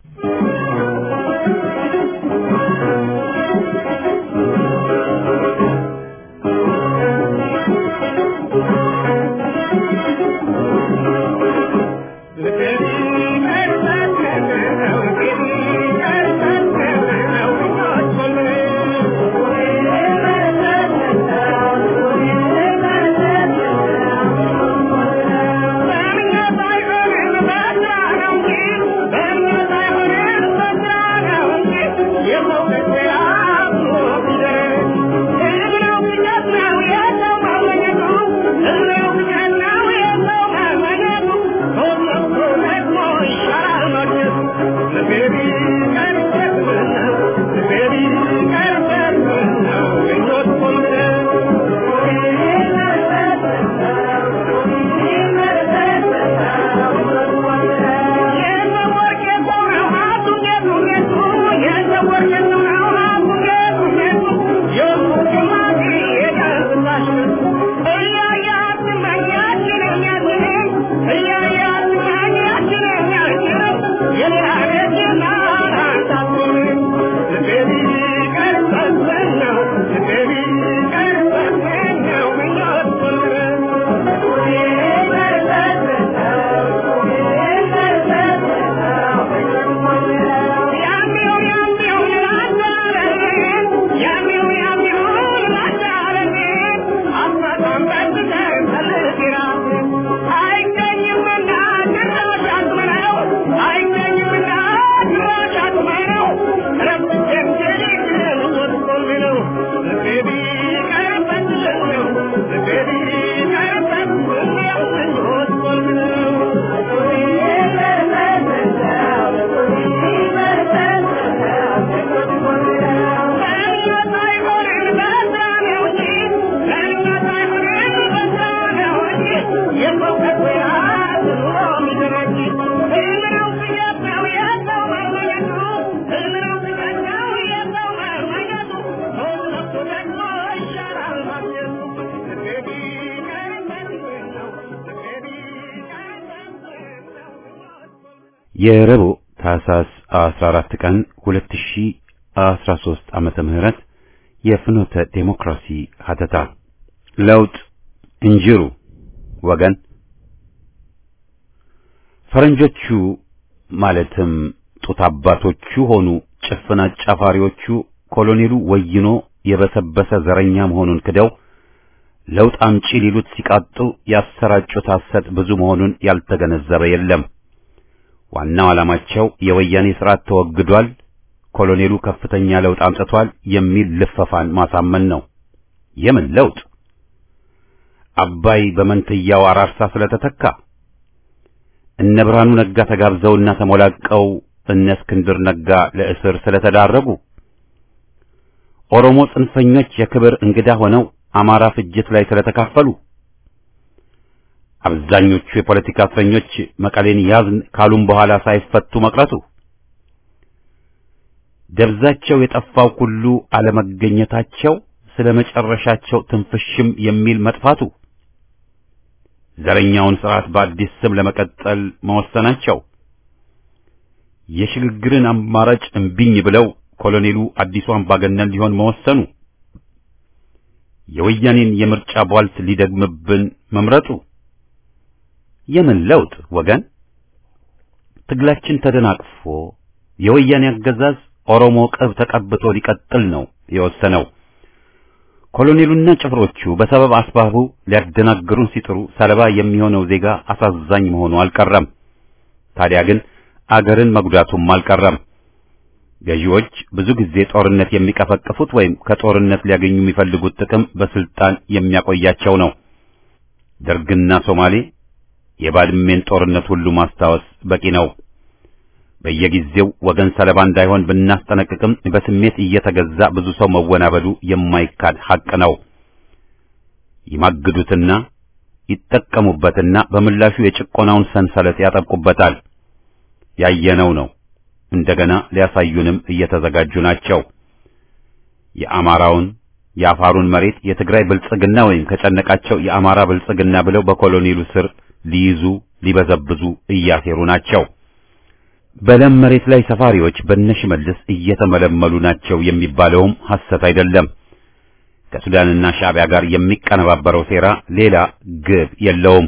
የረቡዕ ታህሳስ 14 ቀን 2013 ዓመተ ምህረት የፍኖተ ዴሞክራሲ ሀተታ ለውጥ እንጅሩ ወገን ፈረንጆቹ ማለትም ጡት አባቶቹ ሆኑ ጭፍን አጫፋሪዎቹ ኮሎኔሉ ወይኖ የበሰበሰ ዘረኛ መሆኑን ክደው ለውጥ አምጪ ሊሉት ሲቃጡ ያሰራጩት ሐሰት ብዙ መሆኑን ያልተገነዘበ የለም። ዋናው ዓላማቸው የወያኔ ስርዓት ተወግዷል፣ ኮሎኔሉ ከፍተኛ ለውጥ አምጥቷል የሚል ልፈፋን ማሳመን ነው። የምን ለውጥ? አባይ በመንትያው አራርሳ ስለተተካ፣ እነ ብርሃኑ ነጋ ተጋብዘውና ተሞላቀው እነ እስክንድር ነጋ ለእስር ስለተዳረጉ፣ ኦሮሞ ጽንፈኞች የክብር እንግዳ ሆነው አማራ ፍጅት ላይ ስለተካፈሉ አብዛኞቹ የፖለቲካ እስረኞች መቀሌን ያዝን ካሉም በኋላ ሳይፈቱ መቅረቱ፣ ደብዛቸው የጠፋው ሁሉ አለመገኘታቸው፣ ስለ መጨረሻቸው ትንፍሽም የሚል መጥፋቱ፣ ዘረኛውን ስርዓት በአዲስ ስም ለመቀጠል መወሰናቸው፣ የሽግግርን አማራጭ እምቢኝ ብለው ኮሎኔሉ አዲሱ አምባገነን ሊሆን መወሰኑ፣ የወያኔን የምርጫ ቧልት ሊደግምብን መምረጡ የምን ለውጥ ወገን? ትግላችን ተደናቅፎ የወያኔ አገዛዝ ኦሮሞ ቅብ ተቀብቶ ሊቀጥል ነው የወሰነው። ኮሎኔሉና ጭፍሮቹ በሰበብ አስባቡ ሊያደናግሩን ሲጥሩ ሰለባ የሚሆነው ዜጋ አሳዛኝ መሆኑ አልቀረም። ታዲያ ግን አገርን መጉዳቱም አልቀረም። ገዢዎች ብዙ ጊዜ ጦርነት የሚቀፈቅፉት ወይም ከጦርነት ሊያገኙ የሚፈልጉት ጥቅም በስልጣን የሚያቆያቸው ነው። ደርግና ሶማሌ የባድሜን ጦርነት ሁሉ ማስታወስ በቂ ነው። በየጊዜው ወገን ሰለባ እንዳይሆን ብናስጠነቅቅም በስሜት እየተገዛ ብዙ ሰው መወናበዱ የማይካድ ሐቅ ነው። ይማግዱትና ይጠቀሙበትና በምላሹ የጭቆናውን ሰንሰለት ያጠብቁበታል። ያየነው ነው። እንደገና ሊያሳዩንም እየተዘጋጁ ናቸው። የአማራውን የአፋሩን መሬት የትግራይ ብልጽግና ወይም ከጨነቃቸው የአማራ ብልጽግና ብለው በኮሎኔሉ ስር ሊይዙ ሊበዘብዙ እያሴሩ ናቸው። በለም መሬት ላይ ሰፋሪዎች በነሽመልስ እየተመለመሉ ናቸው የሚባለውም ሐሰት አይደለም። ከሱዳንና ሻዕቢያ ጋር የሚቀነባበረው ሴራ ሌላ ግብ የለውም።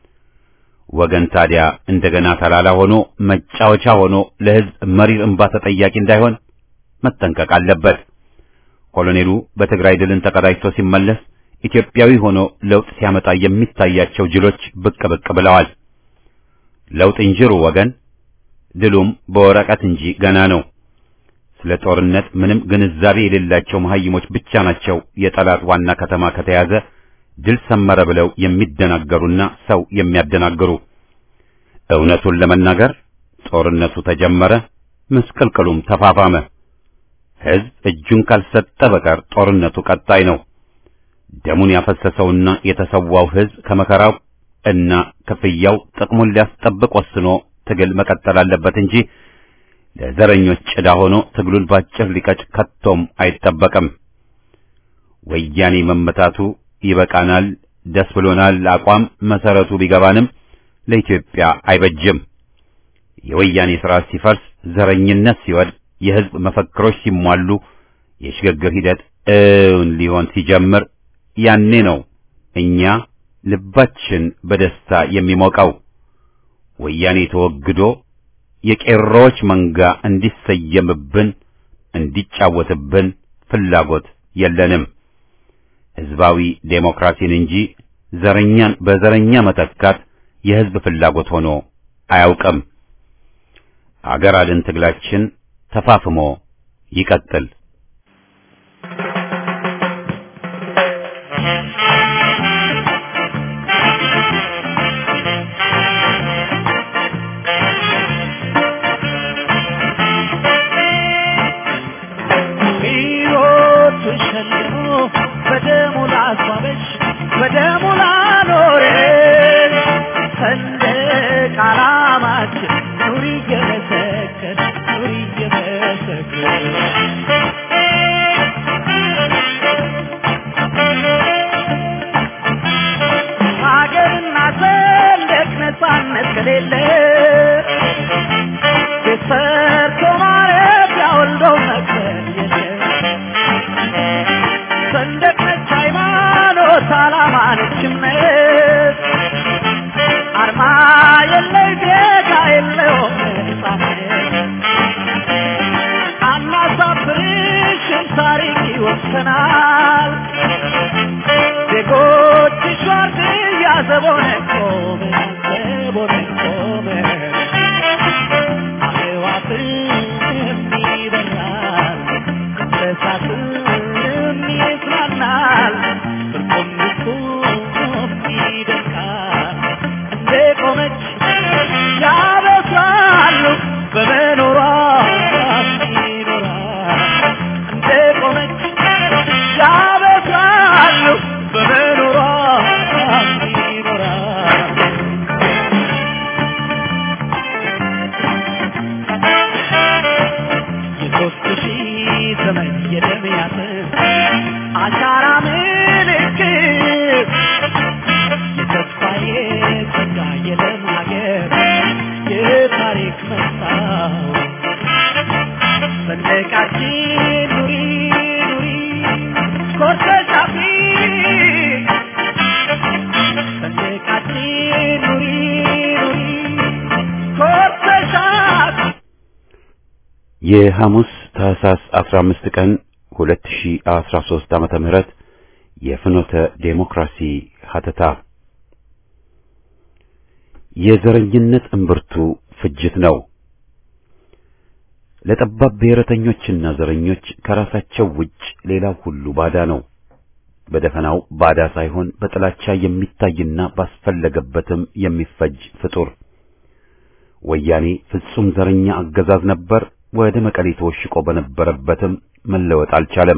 ወገን ታዲያ እንደገና ተላላ ሆኖ መጫወቻ ሆኖ ለሕዝብ መሪር እንባ ተጠያቂ እንዳይሆን መጠንቀቅ አለበት። ኮሎኔሉ በትግራይ ድልን ተቀዳጅቶ ሲመለስ ኢትዮጵያዊ ሆኖ ለውጥ ሲያመጣ የሚታያቸው ጅሎች ብቅ ብቅ ብለዋል። ለውጥ እንጅሩ ወገን፣ ድሉም በወረቀት እንጂ ገና ነው። ስለ ጦርነት ምንም ግንዛቤ የሌላቸው መሐይሞች ብቻ ናቸው የጠላት ዋና ከተማ ከተያዘ ድል ሰመረ ብለው የሚደናገሩና ሰው የሚያደናግሩ። እውነቱን ለመናገር ጦርነቱ ተጀመረ፣ ምስቅልቅሉም ተፋፋመ። ሕዝብ እጁን ካልሰጠ በቀር ጦርነቱ ቀጣይ ነው። ደሙን ያፈሰሰውና የተሰዋው ሕዝብ ከመከራው እና ክፍያው ጥቅሙን ሊያስጠብቅ ወስኖ ትግል መቀጠል አለበት እንጂ ለዘረኞች ጭዳ ሆኖ ትግሉን ባጭር ሊቀጭ ከቶም አይጠበቅም። ወያኔ መመታቱ ይበቃናል፣ ደስ ብሎናል አቋም መሰረቱ ቢገባንም ለኢትዮጵያ አይበጅም። የወያኔ ስርዓት ሲፈርስ፣ ዘረኝነት ሲወድቅ፣ የሕዝብ መፈክሮች ሲሟሉ፣ የሽግግር ሂደት እውን ሊሆን ሲጀምር ያኔ ነው እኛ ልባችን በደስታ የሚሞቀው። ወያኔ ተወግዶ የቄሮዎች መንጋ እንዲሰየምብን እንዲጫወትብን ፍላጎት የለንም። ሕዝባዊ ዴሞክራሲን እንጂ ዘረኛን በዘረኛ መተካት የሕዝብ ፍላጎት ሆኖ አያውቅም። አገር አድን ትግላችን ተፋፍሞ ይቀጥል። ሕይወቱ ሸልሞ በደሙ ላስዋበሽ በደሙ ላኖረሽ ሰንደቅ ዓላማችን ኑሪ እየመሰከር ኑሪ እየመሰከር ሀገርና ሰንደቅ ነፃነት ከሌለ ቤት ሰርቶ ማረፊያ ወልዶ መቅበር የለም። ሰንደቅ ነች ሃይማኖት፣ ዓላማ ነች እምነት፣ አርማ የለይ ዜጋ የለውም ነፃነት። አናሳፍርሽም ታሪክ ይወሰናል። ዜጎችሽ ዋርድያ ዘቦነ ቆመን ዘቦነ ቆመን አዕዋፍም ይበራል እንስሳትም ይዝናናል እርቁም ንጹም ይደምቃል እንደ ቆመች ያበስራሉ በመኖሯ ይኖራል እንደ ቆመች ያበስራሉ በመኖሯ ይኖራል የሐሙስ ታህሳስ 15 ቀን 2013 ዓመተ ምህረት የፍኖተ ዴሞክራሲ ሀተታ የዘረኝነት እምብርቱ ፍጅት ነው። ለጠባብ ብሔረተኞችና ዘረኞች ከራሳቸው ውጭ ሌላው ሁሉ ባዳ ነው። በደፈናው ባዳ ሳይሆን በጥላቻ የሚታይና ባስፈለገበትም የሚፈጅ ፍጡር። ወያኔ ፍጹም ዘረኛ አገዛዝ ነበር። ወደ መቀሌ ተወሽቆ በነበረበትም መለወጥ አልቻለም።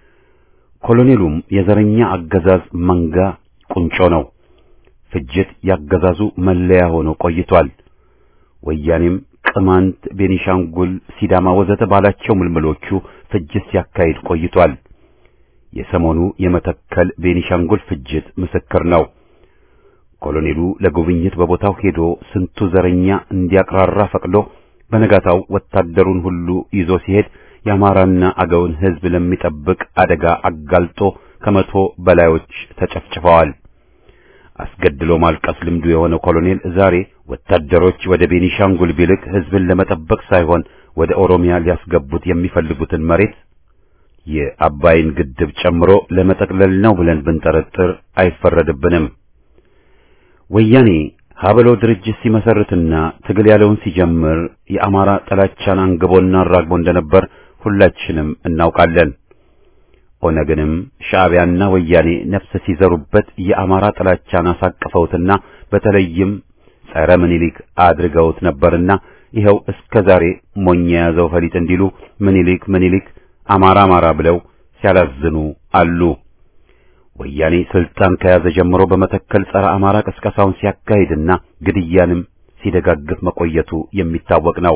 ኮሎኔሉም የዘረኛ አገዛዝ መንጋ ቁንጮ ነው። ፍጅት ያገዛዙ መለያ ሆኖ ቆይቷል። ወያኔም ቅማንት፣ ቤኒሻንጉል፣ ሲዳማ ወዘተ ባላቸው ምልምሎቹ ፍጅት ሲያካሂድ ቆይቷል። የሰሞኑ የመተከል ቤኒሻንጉል ፍጅት ምስክር ነው። ኮሎኔሉ ለጉብኝት በቦታው ሄዶ ስንቱ ዘረኛ እንዲያቅራራ ፈቅዶ በነጋታው ወታደሩን ሁሉ ይዞ ሲሄድ የአማራና አገውን ሕዝብ ለሚጠብቅ አደጋ አጋልጦ ከመቶ በላዮች ተጨፍጭፈዋል። አስገድሎ ማልቀስ ልምዱ የሆነው ኮሎኔል ዛሬ ወታደሮች ወደ ቤኒሻንጉል ቢልክ ሕዝብን ለመጠበቅ ሳይሆን ወደ ኦሮሚያ ሊያስገቡት የሚፈልጉትን መሬት የአባይን ግድብ ጨምሮ ለመጠቅለል ነው ብለን ብንጠረጥር አይፈረድብንም። ወያኔ ሀበሎ ድርጅት ሲመሰርትና ትግል ያለውን ሲጀምር የአማራ ጥላቻን አንግቦና አራግቦ እንደነበር ሁላችንም እናውቃለን። ኦነግንም ሻዕቢያና ወያኔ ነፍስ ሲዘሩበት የአማራ ጥላቻን አሳቅፈውትና በተለይም ጸረ ምኒልክ አድርገውት ነበርና ይኸው እስከ ዛሬ ሞኝ የያዘው ፈሊጥ እንዲሉ ምኒልክ ምኒልክ አማራ አማራ ብለው ሲያላዝኑ አሉ። ወያኔ ስልጣን ከያዘ ጀምሮ በመተከል ጸረ አማራ ቅስቀሳውን ሲያካሂድና ግድያንም ሲደጋግፍ መቆየቱ የሚታወቅ ነው።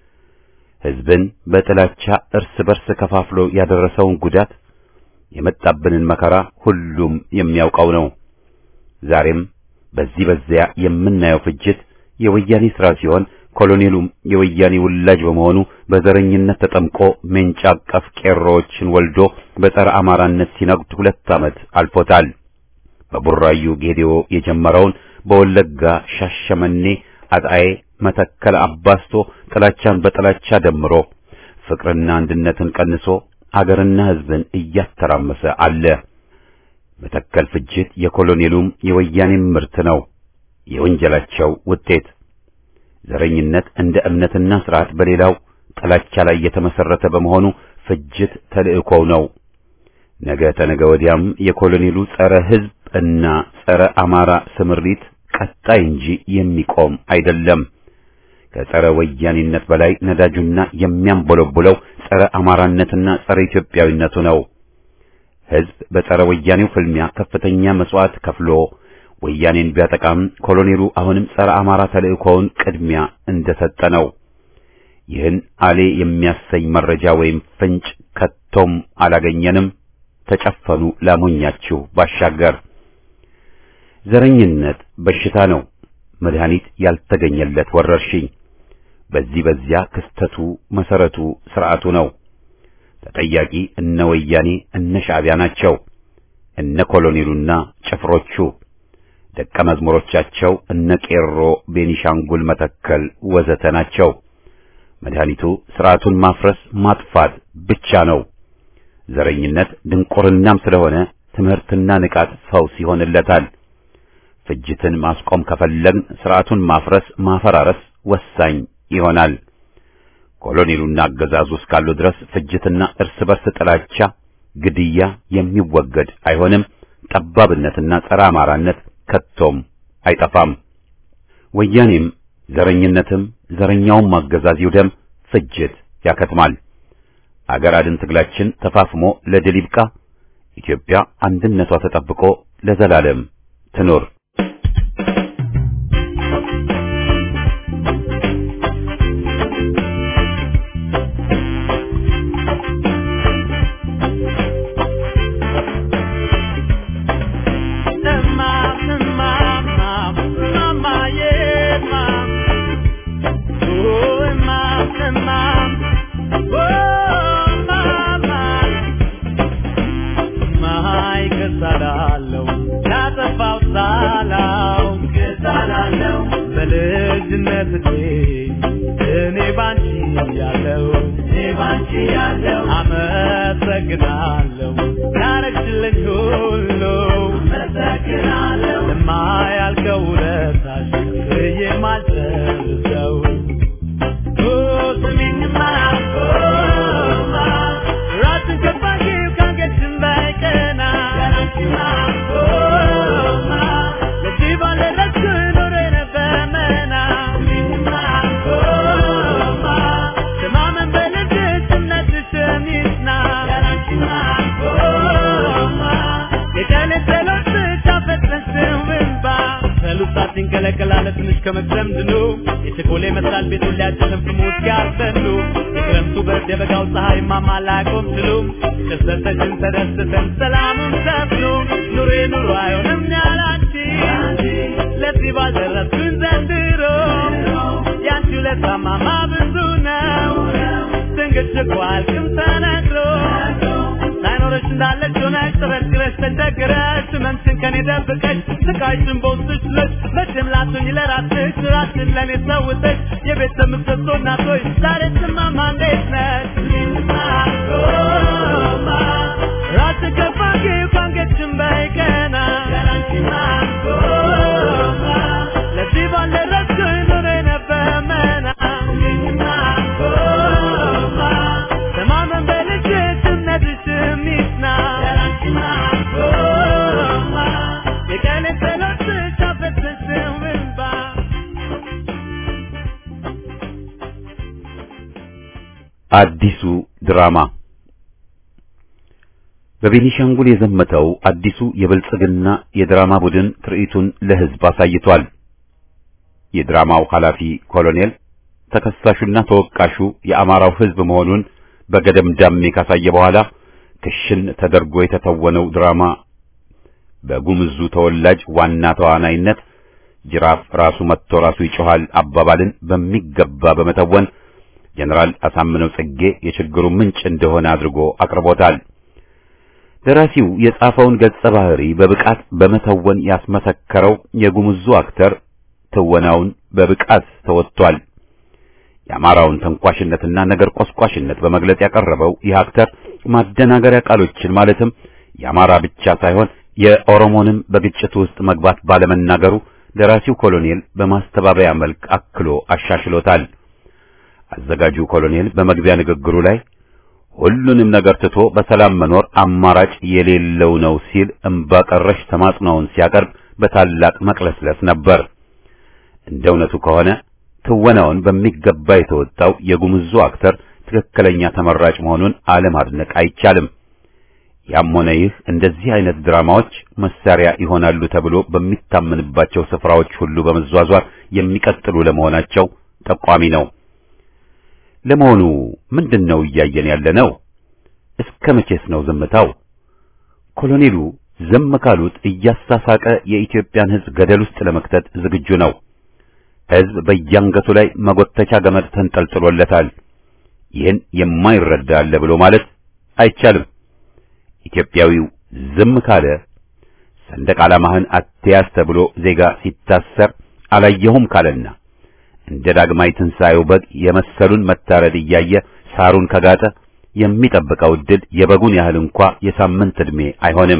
ሕዝብን በጥላቻ እርስ በርስ ከፋፍሎ ያደረሰውን ጉዳት የመጣብንን መከራ ሁሉም የሚያውቀው ነው። ዛሬም በዚህ በዚያ የምናየው ፍጅት የወያኔ ሥራ ሲሆን ኮሎኔሉም የወያኔ ውላጅ በመሆኑ በዘረኝነት ተጠምቆ ሜንጫ አቀፍ ቄሮዎችን ወልዶ በጸረ አማራነት ሲነግድ ሁለት ዓመት አልፎታል። በቡራዩ ጌዴኦ የጀመረውን በወለጋ ሻሸመኔ፣ አጣዬ፣ መተከል አባስቶ ጥላቻን በጥላቻ ደምሮ ፍቅርና አንድነትን ቀንሶ አገርና ሕዝብን እያተራመሰ አለ። መተከል ፍጅት የኮሎኔሉም የወያኔም ምርት ነው፣ የወንጀላቸው ውጤት። ዘረኝነት እንደ እምነትና ስርዓት በሌላው ጥላቻ ላይ የተመሰረተ በመሆኑ ፍጅት ተልእኮው ነው። ነገ ተነገ ወዲያም የኮሎኔሉ ጸረ ሕዝብ እና ጸረ አማራ ስምሪት ቀጣይ እንጂ የሚቆም አይደለም። ከጸረ ወያኔነት በላይ ነዳጁና የሚያንቦለቡለው ጸረ አማራነትና ጸረ ኢትዮጵያዊነቱ ነው። ሕዝብ በጸረ ወያኔው ፍልሚያ ከፍተኛ መስዋዕት ከፍሎ ወያኔን ቢያጠቃም ኮሎኔሉ አሁንም ጸረ አማራ ተልእኮውን ቅድሚያ እንደሰጠ ነው። ይህን አሌ የሚያሰኝ መረጃ ወይም ፍንጭ ከቶም አላገኘንም። ተጨፈኑ ላሞኛችሁ ባሻገር ዘረኝነት በሽታ ነው፣ መድኃኒት ያልተገኘለት ወረርሽኝ። በዚህ በዚያ ክስተቱ መሰረቱ ስርዓቱ ነው። ተጠያቂ እነ ወያኔ እነ ሻዕቢያ ናቸው። እነ ኮሎኔሉና ጭፍሮቹ ደቀ መዝሙሮቻቸው እነ ቄሮ፣ ቤኒሻንጉል፣ መተከል ወዘተ ናቸው። መድኃኒቱ ስርዓቱን ማፍረስ ማጥፋት ብቻ ነው። ዘረኝነት ድንቁርናም ስለሆነ ትምህርትና ንቃት ፈውስ ይሆንለታል። ፍጅትን ማስቆም ከፈለግን ስርዓቱን ማፍረስ ማፈራረስ ወሳኝ ይሆናል። ኮሎኔሉና አገዛዙ እስካሉ ድረስ ፍጅትና እርስ በርስ ጥላቻ፣ ግድያ የሚወገድ አይሆንም። ጠባብነትና ጸረ አማራነት ከቶም አይጠፋም። ወያኔም ዘረኝነትም ዘረኛውም አገዛዝ ይውደም፣ ፍጅት ያከትማል። አገር አድን ትግላችን ተፋፍሞ ለድል ይብቃ። ኢትዮጵያ አንድነቷ ተጠብቆ ለዘላለም ትኖር። በልጅ በልጅነት እድሜ እኔ ባንቺ ያለው እኔ ባንቺ ያለው አመሰግናለሁ ያረግሽልኝ ሁሉ አመሰግናለሁ ለማያልቀው ውለታሽ ብዬ ማልጨርሰው ስሚኝማ ራስን ከባጊው ካንገትሽም ባይቀና ለዚህ ባልደረስኩ ኖሮ የነበረ መና ተማመን በልብሽ እምነትሽም ይጽና የቀን ጸሎት ብቻ ፈጥነሽው እንባ ሰሉሳት ይንቀለቀላለ ትንሽ ከመክረም ድኑ የቸኮሌ መስላል ቤቱን ሊያጨለም ፍሞት ያርሰሉ የክረምቱ ብርድ የበጋው ፀሐይ ማማላቆም ችሉ ደሰተሽን ተደስተን ሰላሙን ሰፍኑ ኑሬ ኑሮ አይሆንም ያላንቺ ለዚህ ባልደረስኩኝ ዘንድሮ ያንቺ ለታማማ ብዙ ነው ድንግት እኮ አልቅም ተነግሮ ሳይኖረሽ እንዳለች ሆነሽ ተበድረሽ ተቸግረሽ ህመምሽን ከኔ ደብቀሽ ስቃይሽን በውስጥሽ ለሽ መቼም ላትሆኝ ለራስሽ ራስሽን ለእኔ ሰውተሽ የቤተሰብ ምሰሶ እናቶች ዛሬ ስማማ እንዴት ነሽ ራስን ከፋጊው ካንገትሽም በይቀና ለዚህ ባልደረስኩኝ ኑሮ ነበር መና ተማመን በልጅሽ እምነትሽም ይጽና የቀን ጸሎትሽ አፈሰስሽው እንባ አዲሱ ድራማ በቤኒሻንጉል የዘመተው አዲሱ የብልጽግና የድራማ ቡድን ትርኢቱን ለሕዝብ አሳይቷል። የድራማው ኃላፊ ኮሎኔል ተከሳሹና ተወቃሹ የአማራው ሕዝብ መሆኑን በገደምዳሜ ካሳየ በኋላ ክሽን ተደርጎ የተተወነው ድራማ በጉምዙ ተወላጅ ዋና ተዋናይነት ጅራፍ ራሱ መጥቶ ራሱ ይጮሃል አባባልን በሚገባ በመተወን ጀነራል አሳምነው ጽጌ የችግሩ ምንጭ እንደሆነ አድርጎ አቅርቦታል። ደራሲው የጻፈውን ገጸ ባህሪ በብቃት በመተወን ያስመሰከረው የጉምዙ አክተር ትወናውን በብቃት ተወጥቷል። የአማራውን ተንኳሽነትና ነገር ቆስቋሽነት በመግለጽ ያቀረበው ይህ አክተር ማደናገሪያ ቃሎችን ማለትም የአማራ ብቻ ሳይሆን የኦሮሞንም በግጭቱ ውስጥ መግባት ባለመናገሩ ደራሲው ኮሎኔል በማስተባበያ መልክ አክሎ አሻሽሎታል። አዘጋጁ ኮሎኔል በመግቢያ ንግግሩ ላይ ሁሉንም ነገር ትቶ በሰላም መኖር አማራጭ የሌለው ነው ሲል እምባ ቀረሽ ተማጽኖውን ሲያቀርብ በታላቅ መቅለስለስ ነበር። እንደ እውነቱ ከሆነ ትወናውን በሚገባ የተወጣው የጉምዙ አክተር ትክክለኛ ተመራጭ መሆኑን አለማድነቅ አይቻልም። ያም ሆነ ይህ እንደዚህ አይነት ድራማዎች መሳሪያ ይሆናሉ ተብሎ በሚታመንባቸው ስፍራዎች ሁሉ በመዟዟር የሚቀጥሉ ለመሆናቸው ጠቋሚ ነው። ለመሆኑ ምንድን ነው እያየን ያለ ነው? እስከ መቼስ ነው ዝምታው? ኮሎኔሉ ዝም ካሉት እያሳሳቀ የኢትዮጵያን ሕዝብ ገደል ውስጥ ለመክተት ዝግጁ ነው። ሕዝብ በየአንገቱ ላይ መጎተቻ ገመድ ተንጠልጥሎለታል። ይህን የማይረዳ አለ ብሎ ማለት አይቻልም። ኢትዮጵያዊው ዝም ካለ ሰንደቅ ዓላማህን አትያዝ ተብሎ ዜጋ ሲታሰር አላየሁም ካለና እንደ ዳግማይ ትንሣኤው በግ የመሰሉን መታረድ እያየ ሳሩን ከጋጠ የሚጠብቀው ዕድል የበጉን ያህል እንኳ የሳምንት ዕድሜ አይሆንም።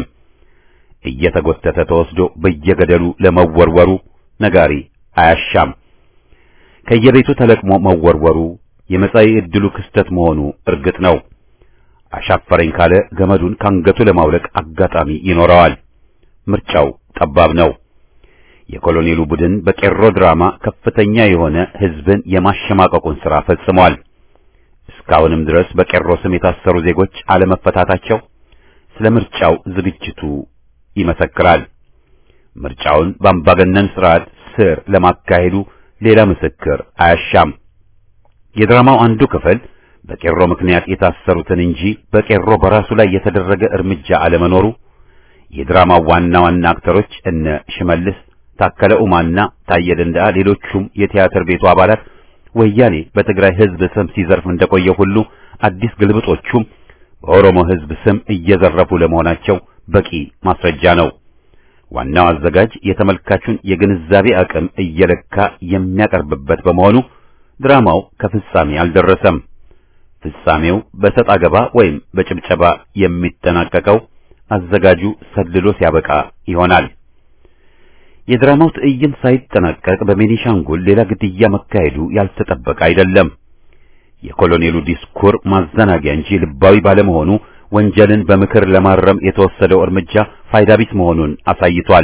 እየተጎተተ ተወስዶ በየገደሉ ለመወርወሩ ነጋሪ አያሻም። ከየቤቱ ተለቅሞ መወርወሩ የመጻኢ ዕድሉ ክስተት መሆኑ እርግጥ ነው። አሻፈረኝ ካለ ገመዱን ካንገቱ ለማውለቅ አጋጣሚ ይኖረዋል። ምርጫው ጠባብ ነው። የኮሎኔሉ ቡድን በቄሮ ድራማ ከፍተኛ የሆነ ሕዝብን የማሸማቀቁን ሥራ ፈጽሟል። እስካሁንም ድረስ በቄሮ ስም የታሰሩ ዜጎች አለመፈታታቸው ስለ ምርጫው ዝግጅቱ ይመሰክራል። ምርጫውን በአምባገነን ሥርዓት ስር ለማካሄዱ ሌላ ምስክር አያሻም። የድራማው አንዱ ክፍል በቄሮ ምክንያት የታሰሩትን እንጂ በቄሮ በራሱ ላይ የተደረገ እርምጃ አለመኖሩ የድራማው ዋና ዋና አክተሮች እነ ሽመልስ ታከለ ኡማና ታየ ደንደዓ ሌሎቹም የቲያትር ቤቱ አባላት ወያኔ በትግራይ ሕዝብ ስም ሲዘርፍ እንደቆየ ሁሉ አዲስ ግልብጦቹም በኦሮሞ ሕዝብ ስም እየዘረፉ ለመሆናቸው በቂ ማስረጃ ነው። ዋናው አዘጋጅ የተመልካቹን የግንዛቤ አቅም እየለካ የሚያቀርብበት በመሆኑ ድራማው ከፍጻሜ አልደረሰም። ፍጻሜው በሰጥ አገባ ወይም በጭብጨባ የሚጠናቀቀው አዘጋጁ ሰልሎ ሲያበቃ ይሆናል። የድራማው ትዕይንት ሳይጠናቀቅ በቤኒሻንጉል ሌላ ግድያ መካሄዱ ያልተጠበቀ አይደለም። የኮሎኔሉ ዲስኩር ማዘናጊያ እንጂ ልባዊ ባለመሆኑ ወንጀልን በምክር ለማረም የተወሰደው እርምጃ ፋይዳ ቢስ መሆኑን አሳይቷል።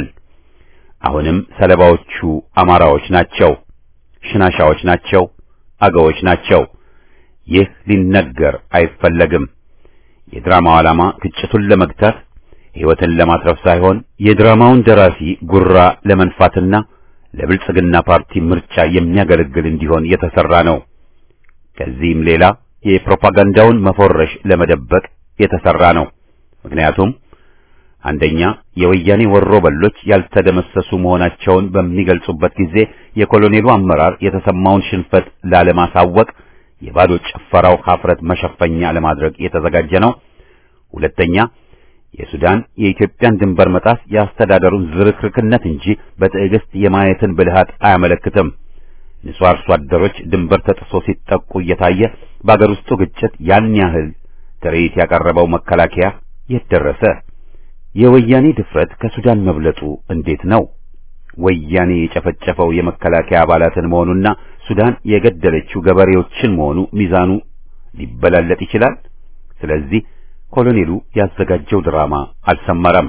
አሁንም ሰለባዎቹ አማራዎች ናቸው፣ ሽናሻዎች ናቸው፣ አገዎች ናቸው። ይህ ሊነገር አይፈለግም። የድራማው ዓላማ ግጭቱን ለመግታት ሕይወትን ለማትረፍ ሳይሆን የድራማውን ደራሲ ጉራ ለመንፋትና ለብልጽግና ፓርቲ ምርጫ የሚያገለግል እንዲሆን የተሰራ ነው። ከዚህም ሌላ የፕሮፓጋንዳውን መፎረሽ ለመደበቅ የተሰራ ነው። ምክንያቱም አንደኛ የወያኔ ወሮ በሎች ያልተደመሰሱ መሆናቸውን በሚገልጹበት ጊዜ የኮሎኔሉ አመራር የተሰማውን ሽንፈት ላለማሳወቅ የባዶ ጭፈራው ሀፍረት መሸፈኛ ለማድረግ የተዘጋጀ ነው። ሁለተኛ የሱዳን የኢትዮጵያን ድንበር መጣስ የአስተዳደሩን ዝርክርክነት እንጂ በትዕግስት የማየትን ብልሃት አያመለክትም። ንጹህ አርሶ አደሮች ድንበር ተጥሶ ሲጠቁ እየታየ በአገር ውስጡ ግጭት ያን ያህል ትርኢት ያቀረበው መከላከያ የት ደረሰ? የወያኔ ድፍረት ከሱዳን መብለጡ እንዴት ነው? ወያኔ የጨፈጨፈው የመከላከያ አባላትን መሆኑና ሱዳን የገደለችው ገበሬዎችን መሆኑ ሚዛኑ ሊበላለጥ ይችላል። ስለዚህ ኮሎኔሉ ያዘጋጀው ድራማ አልሰመረም።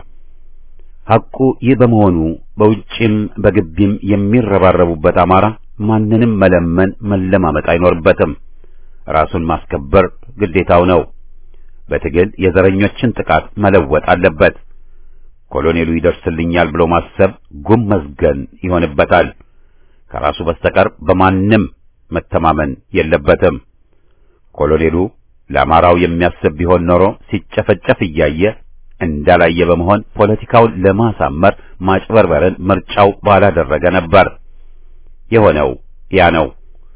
ሐቁ ይህ በመሆኑ በውጭም በግቢም የሚረባረቡበት አማራ ማንንም መለመን መለማመጥ አይኖርበትም። ራሱን ማስከበር ግዴታው ነው። በትግል የዘረኞችን ጥቃት መለወጥ አለበት። ኮሎኔሉ ይደርስልኛል ብሎ ማሰብ ጉም መዝገን ይሆንበታል። ከራሱ በስተቀር በማንም መተማመን የለበትም። ኮሎኔሉ ለአማራው የሚያስብ ቢሆን ኖሮ ሲጨፈጨፍ እያየ እንዳላየ በመሆን ፖለቲካውን ለማሳመር ማጭበርበርን ምርጫው ባላደረገ ነበር። የሆነው ያ ነው።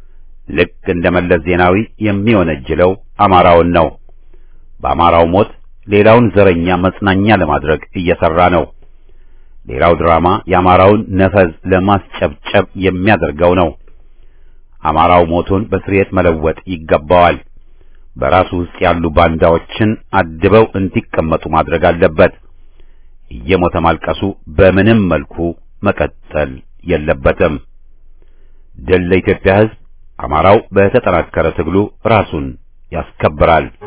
ልክ እንደ መለስ ዜናዊ የሚወነጅለው አማራውን ነው። በአማራው ሞት ሌላውን ዘረኛ መጽናኛ ለማድረግ እየሰራ ነው። ሌላው ድራማ የአማራውን ነፈዝ ለማስጨብጨብ የሚያደርገው ነው። አማራው ሞቱን በስርየት መለወጥ ይገባዋል። በራሱ ውስጥ ያሉ ባንዳዎችን አድበው እንዲቀመጡ ማድረግ አለበት። እየሞተ ማልቀሱ በምንም መልኩ መቀጠል የለበትም። ድል ለኢትዮጵያ ሕዝብ! አማራው በተጠናከረ ትግሉ ራሱን ያስከብራል።